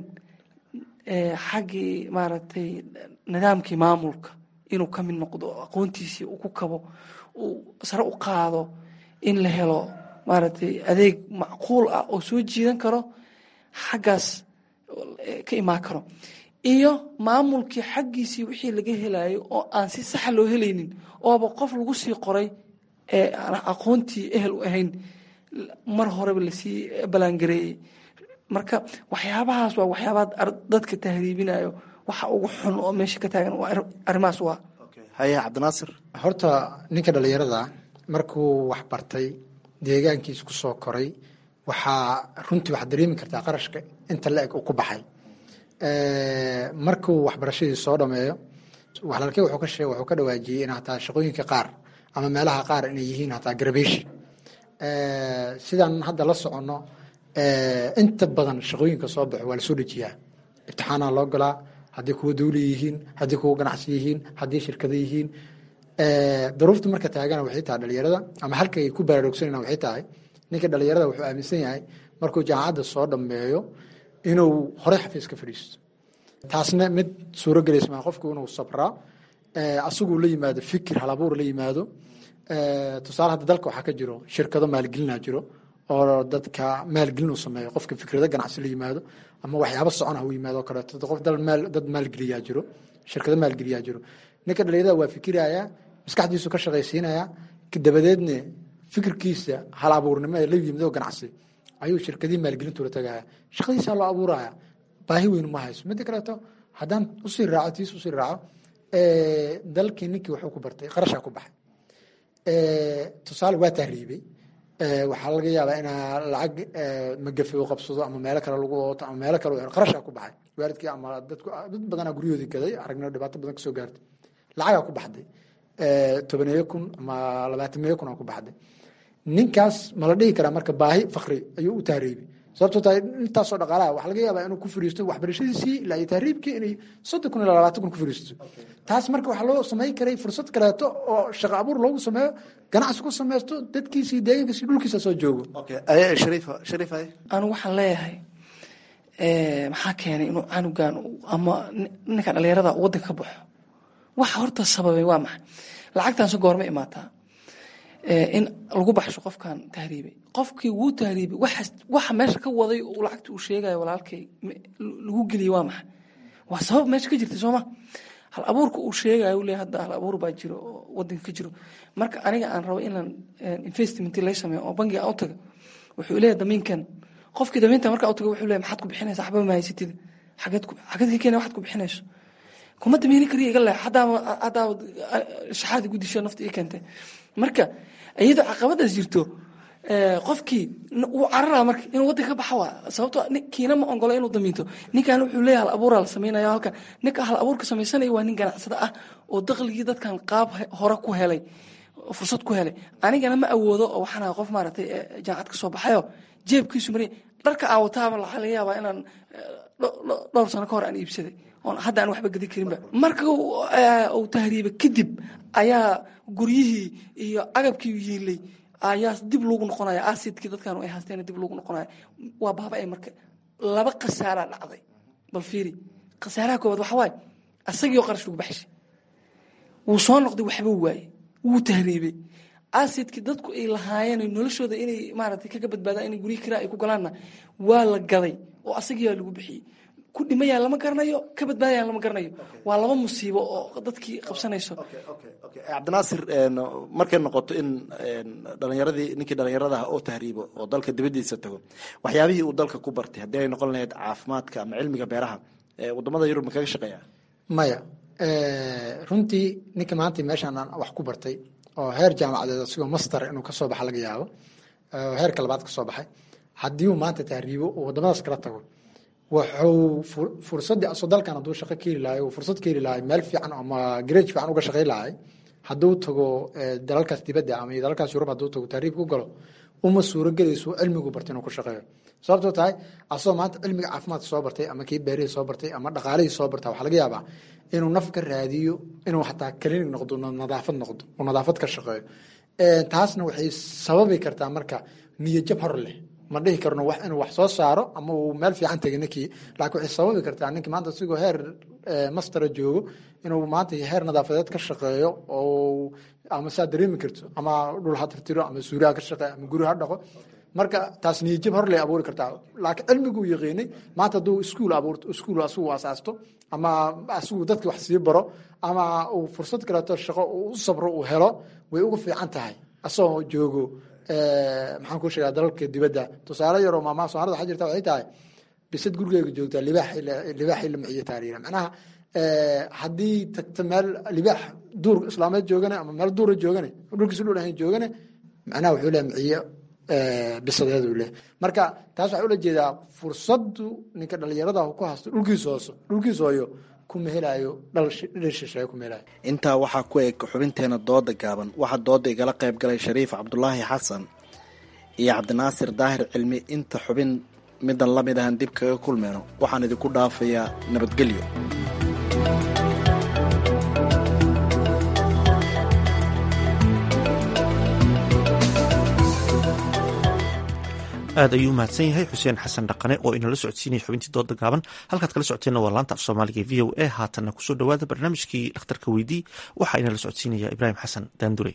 xaggii maaragtay nidaamkii maamulka inuu ka mid noqdo aqoontiisii uu ku kabo uu sare u qaado in la helo maaragtay adeeg macquul ah oo soo jiidan karo xaggaas ka imaan karo iyo maamulkii xaggiisii wixii laga helayo oo aan si saxa loo helaynin ooba qof lagu sii qoray ee aan aqoontii ehel u ahayn mar horeba lasii balaangareeyey marka waxyaabahaas waa waxyaabaha dadka tahriibinayo waxa ugu xun oo meesha ka taagan arrimahaas waa haye cabdinaasir horta ninka dhalinyarada markuu wax bartay deegaankiis ku soo koray waxaa runtii waxaad dareemi kartaa qarashka inta la-eg uu ku baxay markuu waxbarashadii soo dhameeyo walaalkey wuxuu ka sheeg wuxuu ka dhawaajiyey in hataa shaqooyinka qaar ama meelaha qaar inay yihiin hataa garbeshi sidaan hadda la soconno inta badan shaqooyinka soo baxo waa lasoo dejiyaa ibtixaanaa loo galaa haddii kuwa dawli yihiin haddii kuwa ganacsi yihiin haddii shirkado yihiin daruurta marka taagana waxay tahay dhalinyarada ama halkay ku baraarugsanayna waxay tahay ninka dhalinyarada wuxuu aaminsan yahay markuu jaamacadda soo dhameeyo inuu horey xafiis ka fadhiisto taasna mid suuro gelaysa maa qofku inuu sabraa asaguu la yimaado fikir halabuur la yimaado tusaale hadda dalka waxaa ka jiro shirkado maalgelina jiro oo dadka maalgelin uu sameeyo qofka fikrado ganacsi la yimaado ama waxyaabo socon ah u yimaado oo kaleeto qof dad maalgeliyaa jiro shirkado maalgeliyaa jiro ninka dhalinyarada waa fikirayaa maskaxdiisu ka shaqaysiinaya dabadeedna fikirkiisa hal abuurnimo ee la yimid oo ganacsi ayuu shirkadihii maalgelintu la tagaya shaqadiisaa loo abuuraya baahi weyn ma hayso midda kaleeto haddaan usii raaco tiis usii raaco dalkii ninkii wuxuu ku bartay qarashaa ku baxay tusaale waa tahriibay waxaa laga yaabaa inaa lacag magafe u qabsado ama meelo kale lagu ooto ama meelo kale qarashaa ku baxay waalidkii ama dadku dad badanaa guryahoodii gaday aragna dhibaato badan kasoo gaartay lacagaa ku baxday tobaneeyo kun ama labaatameeyo kun aa ku baxday ninkaas ma la dhihi karaa marka baahi fakri ayuu u tahriibay sababtoo tahay intaasoo dhaqaalaha waxaa laga yaabaa inuu ku fadhiisto waxbarashadiisii ilaa iyo tahriibkii inay soddon kun ilaa labaatan kun ku fadhiisto taas marka waxaa loo samayn karay fursad kaleeto oo shaqo abuur loogu sameeyo ganacsi ku sameysto dadkiisii deegaankiisi dhulkiisa soo joogo anu waxaan leeyahay maxaa keenay inuu canugan ama ninka dhalinyarada wadanka ka baxo waxa horta sababay waa maxay lacagtaanse goorma imaataa in lagu baxsho qofkan tahriibay qofkii wuu tahriibay waxa meesha ka waday uu lacagta uu sheegayo walaalkay lagu geliyey waa maxay waa sabab meesha ka jirta sooma hal abuurka uu sheegayo u leeyahay hadda hal abuur baa jiro oo wadanka ka jiro marka aniga aan rabo inaan investment lay sameeyo oo bangiga aan u taga wuxuu leeyahay damiinkan qofkii damiinta markaa u taga wuxuu leeyahay maxaad ku bixinaysaa waxba ma haysatid xageed xageed ka keenaya waxaad ku bixinayso kuma damiini kariya iga leex haddaaba haddaaba shaxaadi gudisho nafta ii keentay marka iyadoo caqabadaas jirto qofkii wuu cararaa marka inuu wadanka ka baxa waa sababtoo kiina ma ogolo inuu damiinto ninkan wuxuu leeyahay hal abuuraa la samaynaya halkan ninka hal abuurka samaysanaya waa nin ganacsada ah oo dakhligii dadkan qaab hore ku helay fursad ku helay anigana ma awoodo oo waxaan ahay qof maaragtay jaamacad ka soo baxayo jeebkiisu mariya dharka aan wataaba waxaa laga yaabaa inaan dhowr sano ka hor aan iibsaday oon hadda aan waxba gadi karinba marka uu tahriibay kadib ayaa guryihii iyo agabkii yiilay ayaa dib loogu noqonaya asidkii dadkan ay haasteen dib loogu noqonaya waa baaba-ay marka laba khasaaraa dhacday bal fiiri khasaaraha koowaad waxa waaye asagiioo qarash lagu baxshay wuu soo noqday waxba waaye wuu tahriibay asidkii dadku ay lahaayeen noloshooda inay maaragtay kaga badbaadaan inay guryihi kiraa ay ku galaanna waa la gaday oo asagiiaa lagu bixiyey ku dhimayaan lama garanayo ka badbaadayaan lama garanayo waa laba musiibo oo dadkii qabsanayso cabdinaasir markay noqoto in dhalinyaradii ninkii dhalinyaradaha oo tahriibo oo dalka dibadiisa tago waxyaabihii uu dalka ku bartay haddii ay noqon lahayd caafimaadka ama cilmiga beeraha wadamada yurub ma kaga shaqeeya maya runtii ninka maanta meeshaan aan wax ku bartay oo heer jaamacadeed asigoo master inuu kasoo baxa laga yaabo oo heerka labaad kasoo baxay haddii uu maanta tahriibo uu wadamadaas kala tago wuxuu fursadii asoo dalkan hadduu shaqo ka heli lahay uu fursad ka heli lahay meel fiican ama gareej fiican uga shaqayn lahay hadduu tago dalalkaas dibadda ama dalalkaas yurub hadduu tago tahriib ku galo uma suuragelayso cilmigu bartay inuu ku shaqeeyo sababtoo tahay asagoo maanta cilmiga caafimaadka soo bartay ama kii beerihii soo bartay ama dhaqaalihii soo barta waxaa laga yaabaa inuu naf ka raadiyo inuu xataa klinig noqdo nadaafad noqdo oo nadaafad ka shaqeeyo taasna waxay sababi kartaa marka niyajab hor leh ma dhihi karno wax inuu wax soo saaro ama uu meel fiican tegay ninkii laakiin waxay sababi kartaa ninkii maanta asigoo heer mastera joogo inuu maanta heer nadaafadeed ka shaqeeyo oo ama saa dareemi karto ama dhul ha tirtiro ama suuriha ka shaqeeyo ama guri ha dhaqo marka taas niyajab hor lay abuuri kartaa laakiin cilmiguu yaqiinay maanta hadduu iskuul abuurto iskuul asigu asaasto ama asigu dadki wax sii baro ama uu fursad kaleeto shaqo uu u sabro uu helo way uga fiican tahay asagoo joogo maxaan ku sheegaa dalalka dibadda tusaale yaroo maamaha soomaalida waxaa jirta waxay tahay bisad gurigeyga joogtaa libaax libaaxii la miciyo taariira macnaha haddii tagta meel libaax duur islaameed joogane ama meel duura joogane dhulkiisu dhul ahayn joogane macnaha wuxuu leeyahay miciyo bisadeed uu leeyahay marka taas waxaa ula jeedaa fursadu ninka dhalinyarada ku haysto dhulkiisa hooso dhulkiisa hooyo kuma helayo dhal shisheeye kuma helayo intaa waxaa ku eg xubinteena dooda gaaban waxaa dooda igala qayb galay shariif cabdulaahi xasan iyo cabdinaasir daahir cilmi inta xubin midan la mid ahan dib kaga kulmeyno waxaan idinku dhaafayaa nabadgelyo aad ayuu umahadsan yahay xuseen xasan dhaqane oo inala socodsiinaya xubintii dooda gaaban halkaad kala socoteenna waa laanta af soomaaliga v o a haatanna kusoo dhowaada barnaamijkii dhakhtarka weydii waxaa inala socodsiinaya ibraahim xasan daandurey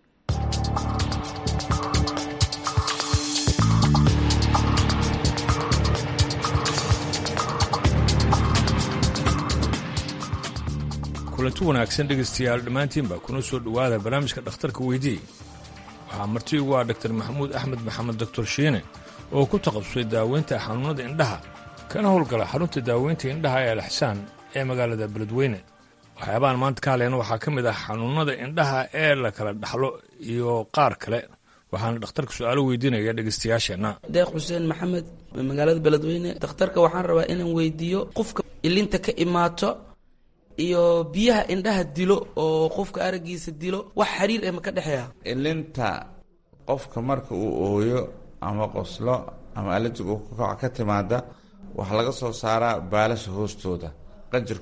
kulanti wanaagsan dhegaystayaal dhammaantiinba kuna soo dhowaada barnaamijka dhakhtarka weydii waxaa marti ugu ah dr maxamuud axmed maxamed doctor shiine oo ku taqabusay daaweynta xanuunnada indhaha kana howlgala xarunta daaweynta indhaha ee alxsaan ee magaalada beledweyne waxyaabahan maanta ka hadlayna waxaa ka mid ah xanuunnada indhaha ee la kala dhaxlo iyo qaar kale waxaana dhakhtarka su-aalo weydiinaya dhegaystayaasheenna deeq xuseen maxamed magaalada beledweyne dhakhtarka waxaan rabaa inaan weydiiyo qofka ilinta ka imaato iyo biyaha indhaha dilo oo qofka araggiisa dilo wax xiriir eh ma ka dhexeeya ilinta qofka marka uu ooyo ama qoslo ama alajig uu kukaca ka timaada waxaa laga soo saaraa baalasha hoostooda qanjir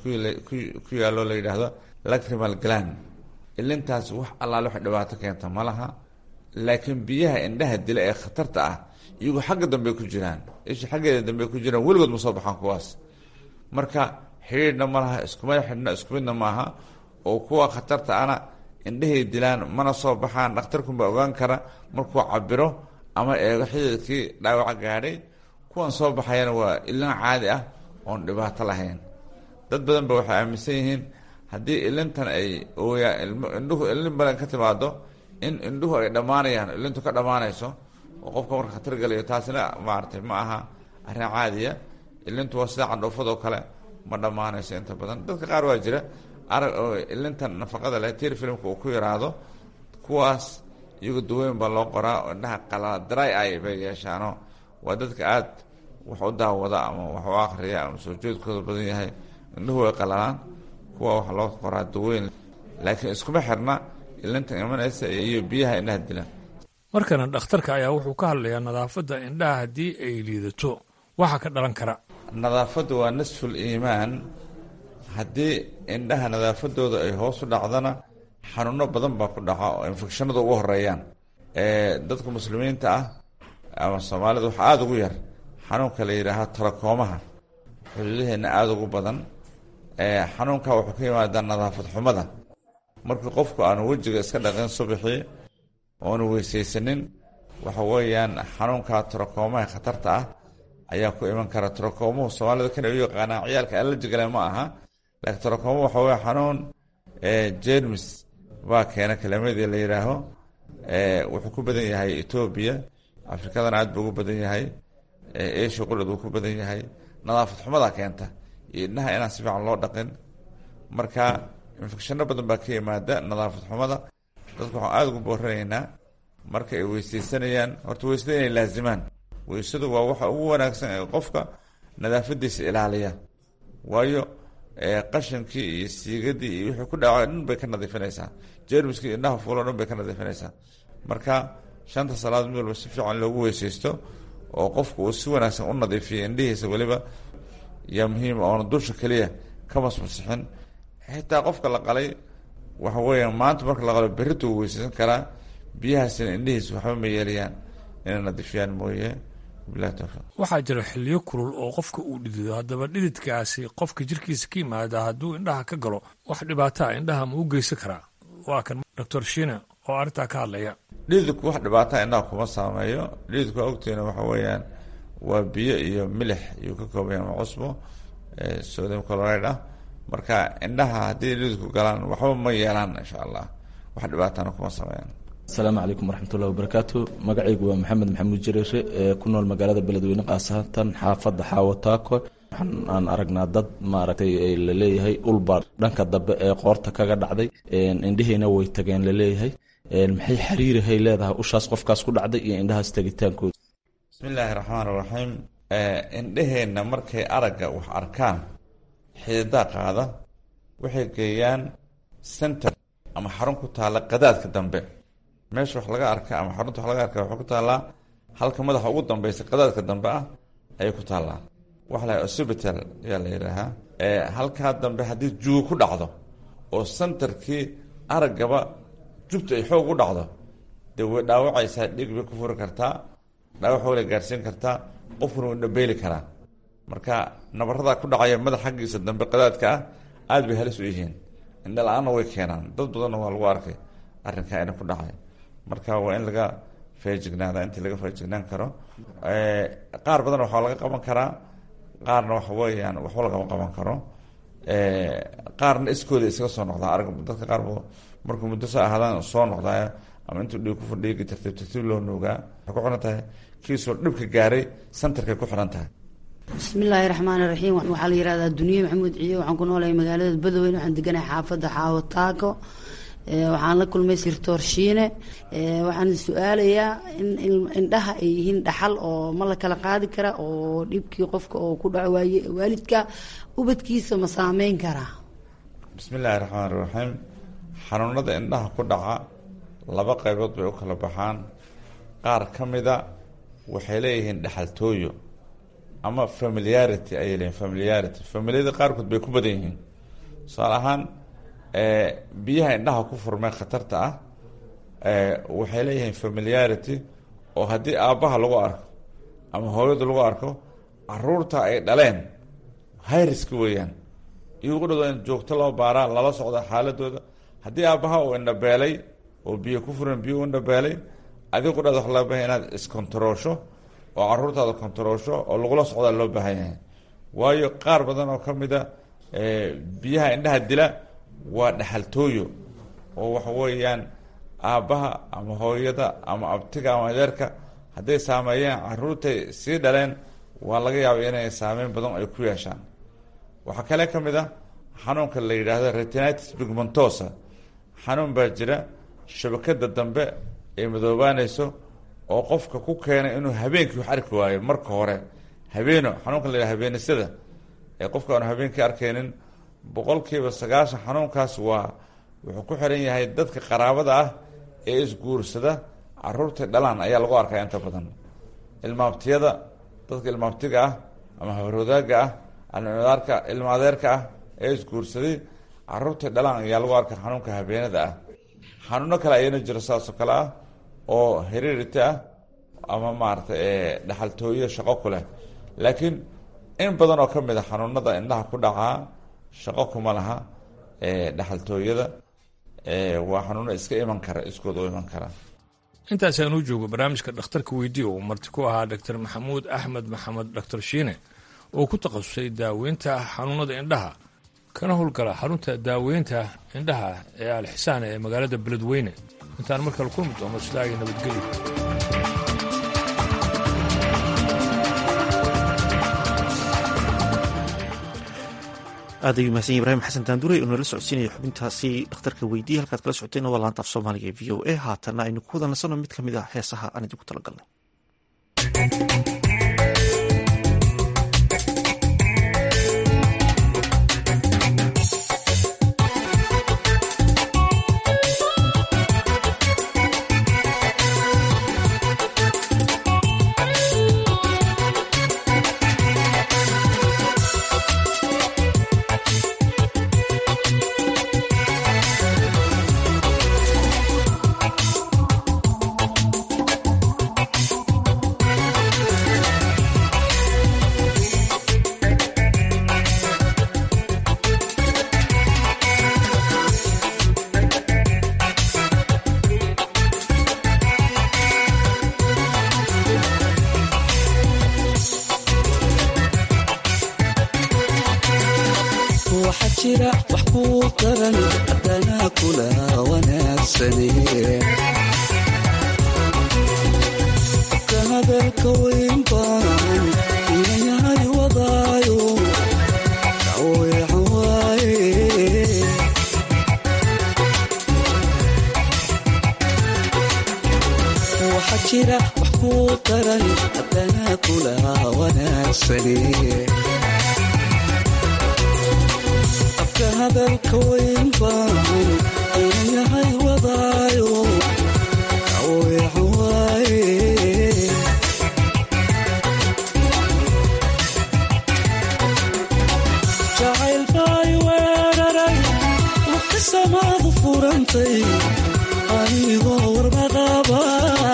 ku yaallo la yidhaahdo lacrimal glan ilintaas wax allaale wax dhibaato keenta ma laha laakiin biyaha indhaha dila ee khatarta ah iyagoo xagga dambe ku jiraan isha xaggeeda dambe ku jiraan weligood ma soo baxaan kuwaas marka xidhiidhna ma laha iskuma xidhna isku midna maaha oo kuwa khatarta ana indhahay dilaan mana soo baxaan dhakhtarkunbaa ogaan kara markuu cabiro ama eego xididkii dhaawaca gaadhay kuwan soo baxayana waa ilin caadi ah oon dhibaato lahayn dad badan ba waxay aaminsan yihiin haddii ilintan ay ooyaa indhuhu ilin badan ka timaado in indhuhu ay dhammaanayaan ilintu ka dhammaanayso oo qofka marka khatar galayo taasina maaragtay ma aha arrin caadiya ilintu waa sida candhoofadoo kale ma dhammaanayso inta badan dadka qaar waa jira arag oo ilintan nafaqada leh tir filmka uu ku yaraado kuwaas iyagu daweyn baa loo qoraa oo indhaha qalala dry eye bay yeeshaano waa dadka aad wax u daawada ama wax u akriya ama soo jeedkooda badan yahay indhuhu way qalalaan kuwa wax loo qoraa daweyn laakiin iskuma xirna ilintan imanaysa iyo biyaha indhaha dilan markana dhakhtarka ayaa wuxuu ka hadlayaa nadaafadda indhaha haddii ay liidato waxaa ka dhalan kara nadaafaddu waa nasful iimaan haddii indhaha nadaafadooda ay hoos u dhacdana xanuuno badan baa ku dhaca oo infekshanada ugu horeeyaan dadka muslimiinta ah ama soomaalida waxaa aada ugu yar xanuunka la yidhaaha tarakoomaha xuduudaheenna aada ugu badan xanuunka wuxuu ka yimaadaa nadaafad xumada markii qofku aanu wejiga iska dhaqin subaxii oonu weysaysanin waxa weeyaan xanuunka tarakoomaha khatarta ah ayaa ku iman kara tarakoomuhu soomaalida kana u yaqaanaa ciyaalka alajigale ma aha laakiin tarakoomuhu waxa weye xanuun jermis baa keena kalamadii la yidhaaho wuxuu ku badan yahay etoobiya afrikadana aad buu ugu badan yahay asia qulad wuu ku badan yahay nadaafad xumadaa keenta iyo indhaha inaan si fiican loo dhaqin marka infecshano badan baa ka yimaada nadaafad xumada dadku waxaan aada ugu booranaynaa marka ay weysaysanayaan horta weysada inay laazimaan weysadu waa waxa ugu wanaagsan ee qofka nadaafadiisa ilaaliya waayo qashankii iyo siigadii iyo wixii ku dhaco dhan bay ka nadiifinaysaa jermiskii indhaha fuulo dhan bay ka nadiifinaysaa marka shanta salaad mid walba si fiican loogu weysaysto oo qofku uu si wanaagsan u nadiifiyo indhihiisa weliba yaa muhiima oona dusha keliya ka masmasixin xitaa qofka la qalay waxa weeyaan maanta marka la qalo berrita uu weysaysan karaa biyahaasina indhihiisa waxba ma yeelayaan inay nadiifiyaan mooye bilahi towfiiq waxaa jira xiliyo kulul oo qofka uu dhidido haddaba dhididkaasi qofka jirkiisa ka yimaada hadduu indhaha ka galo wax dhibaataa indhaha ma u geysan karaa waa kan doctor shine oo arrintaa ka hadlaya dhididku wax dhibaataa indhaha kuma saameeyo dhididku waa ogteena waxa weeyaan waa biyo iyo milix iyuu ka koobaya ama cusbo sodium chloride ah marka indhaha haddii dhididku galaan waxba ma yeelaan insha allah wax dhibaatana kuma sameeyaan asalaamu calaykum waraxmatullahi wabarakaatu magacaygu waa maxamed maxamuud jareere ee ku nool magaalada beledweyne khaasatan xaafadda xaawataako waxaan aragnaa dad maaragtay laleeyahay ulbaa dhanka dambe ee qoorta kaga dhacday indhihiina way tageen laleeyahay maxay xiriirihay leedahay ushaas qofkaas ku dhacday iyo indhahaas tegitaankooda bismi illaahi raxmaan raxiim indheheenna markay aragga wax arkaan xididaa qaada waxay geeyaan center ama xarun ku taalla qadaadka dambe meesha wax laga arka ama xarunta wax laga arka waxay ku taallaa halka madaxa ugu dambeysa qadaadka dambe ah ayay ku taallaa waxa la osibital ayaa la yidhaahaa halkaa dambe haddii juugo ku dhacdo oo centerkii araggaba jubta ay xoog u dhacdo dee way dhaawacaysaa dhig bay ku furi kartaa dhaawac way la gaarsiin kartaa qofkuna wuu dhabeeli karaa marka nabaradaa ku dhacaya madax xaggiisa dambe qadaadka ah aada bay halis u yihiin indha la-aanna way keenaan dad badanna waa lagu arkay arrinkaa ina ku dhacay marka waa in laga feejignaada intii laga feejignaan karo qaar badan waxaa laga qaban karaa qaarna waxa weeyaan waxba lagama qaban karo qaarna iskooda iskaga soo noqdaa arag dadka qaar markuu muddo sa ahaadaan soo noqdaa ama intuu dhiig ku fadhiigi tartiib tartiib loo nuugaa waxay ku xiran tahay kiisoo dhibka gaaray santarkay ku xiran tahay bismillaahi raxmaani raxiim waxaa la yihahdaa duniye maxamuud ciyo waxaan ku noolahay magaalada badoweyne waxaan deganahay xaafadda xaawo taako waxaan la kulmay sirtoor shiine waxaan su-aalayaa in indhaha ay yihiin dhaxal oo ma la kala qaadi kara oo dhibkii qofka oo ku dhaco waaye waalidka ubadkiisa ma saameyn karaa bismi illaahi raxmaani raxiim xanuunada indhaha ku dhaca laba qaybood bay u kala baxaan qaar ka mida waxay leeyihiin dhexaltooyo ama familiarity ayay leeyihin familiarity familiyada qaarkood bay ku badan yihiin tusaale ahaan biyaha indhaha ku furmee khatarta ah waxay leeyihiin familiarity oo haddii aabbaha lagu arko ama hooyada lagu arko caruurta ay dhaleen hayriska weeyaan iyagu dhado in joogto loo baaraa lala socda xaaladooda haddii aabbaha uu indhabeelay oo biyo ku furan biyo u indhabeelay adigu dhada wax loo bahay inaad iskontaroosho oo caruurtaada kontaroosho oo lagula socdaa loo baahan yahay waayo qaar badan oo ka mida biyaha indhaha dila waa dhexaltooyo oo waxa weeyaan aabbaha ama hooyada ama abtiga ama adeerka hadday saameeyeen caruurtay sii dhaleen waa laga yaabay inay saameyn badan ay ku yeeshaan waxaa kale ka mid a xanuunka la yidhaahdo retinitis pigmentosa xanuun baa jira shabakada dambe ay madoobaanayso oo qofka ku keenay inuu habeenkii wax arki waayo marka hore habeeno xanuunka la yidhahdo habeenisada ee qofka aanu habeenkii arkaynin boqolkiiba sagaashan xanuunkaas waa wuxuu ku xiran yahay dadka qaraabada ah ee isguursada caruurta dhalaan ayaa lagu arkaa inta badan ilmaabtiyada dadka ilmaabtiga ah ama habarwadaaga ah almadaarka ilma adeerka ah ee isguursaday caruurta dhalaan ayaa lagu arkaa xanuunka habeenada ah xanuuno kale ayana jiro saasoo kale ah oo heririty ah ama maarata dhexaltooyo shaqo ku leh laakiin in badan oo ka mid a xanuunada indhaha ku dhacaa shaqo kuma laha dhexaltooyada waa xanuuno iska iman kara iskooda u iman kara intaasaan u joogo barnaamijka dhakhtarka weydiiya uu marti ku ahaa doctor maxamuud axmed maxamed doctor shiine oo ku takhasusay daaweynta xanuunada indhaha kana howlgala xarunta daaweynta indhaha ee alxisaan ee magaalada beledweyne intaan markale kulmi doono sidaa iyo nabadgelyo aad ayuu mahadsan yahy ibrahim xasan daanduray oo nala socodsiinaya xubintaasi dhakhtarka weydiiye halkaad kala socotayna waa laanta af soomaaliga ee v o a haatanna aynu ku wada nasano mid ka mid ah heesaha aan idinku talagalnay waxaa jira wax kuu daran haddana kula wanaagsane ka hadalka weyn baan inayahay wadaayo daweecan waaye waxaa jira wax kuu daran haddana kula wanaagsane afka hadalka weyn baan inayahay wadaayo daweecan waaye jacayl baay weeraray waqti samaadu furantay anigoo warbaqaba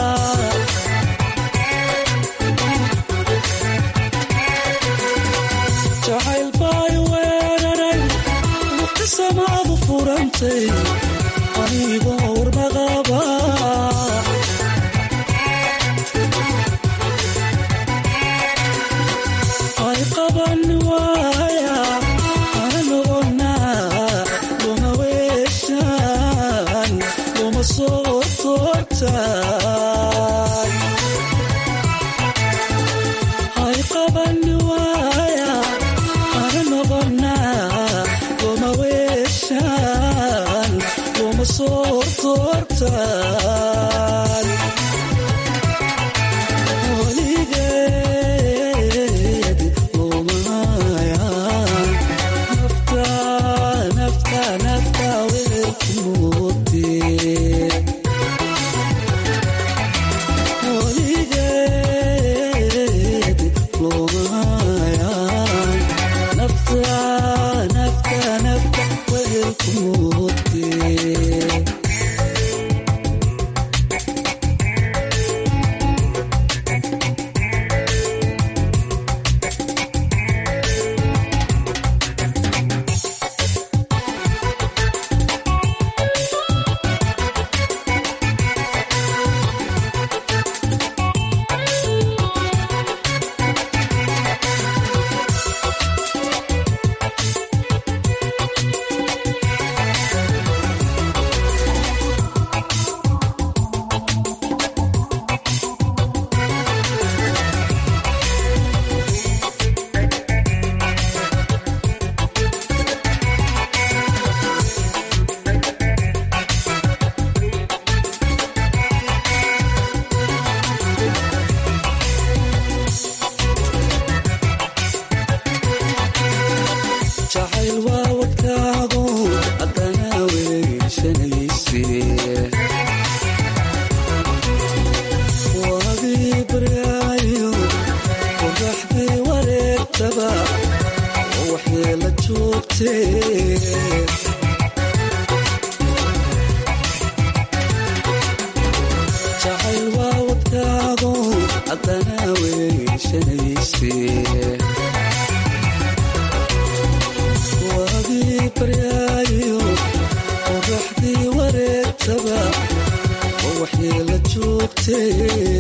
jacayl baay weeraray waqti samaadu furantay anigoo warbaqaba ay qaban waaya ana noqonaa luma weeshaan luma soo toortaan ay qaban waaya ana noqonaa luma weeshaan luma soo toortaan weligeed lumayaan nafta nafta nafta weelku moodee weligeed lumayaan nafta nafta nafta weelku moodee jacayl waa wadkaago haddana weyshanayse waagii baryaayo qoraxdii wareegtaba oo waxyeela joogtee jacayl waa wadkaago haddana weyshanayse waagii baryaayo qoraxdii wareegtaba oo waxyeela joogtee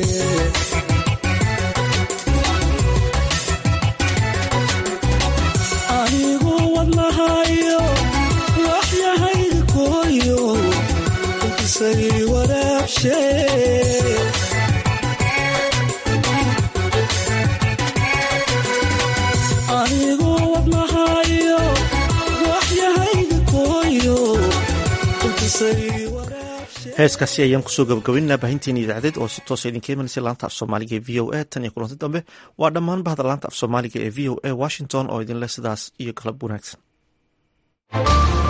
anigu wadnahayo waxyahayga kooyo isay waraabshee anigu wadnahayo heeskaasi ayaan kusoo gabagabaynaa baahinteena idaacadeed oo si toosa idinka imanaysa laanta af soomaaliga ee v o a tan iyo kulanti dambe waa dhammaan bahda laanta af soomaaliga ee v o a washington oo idinleh sidaas iyo galab wanaagsan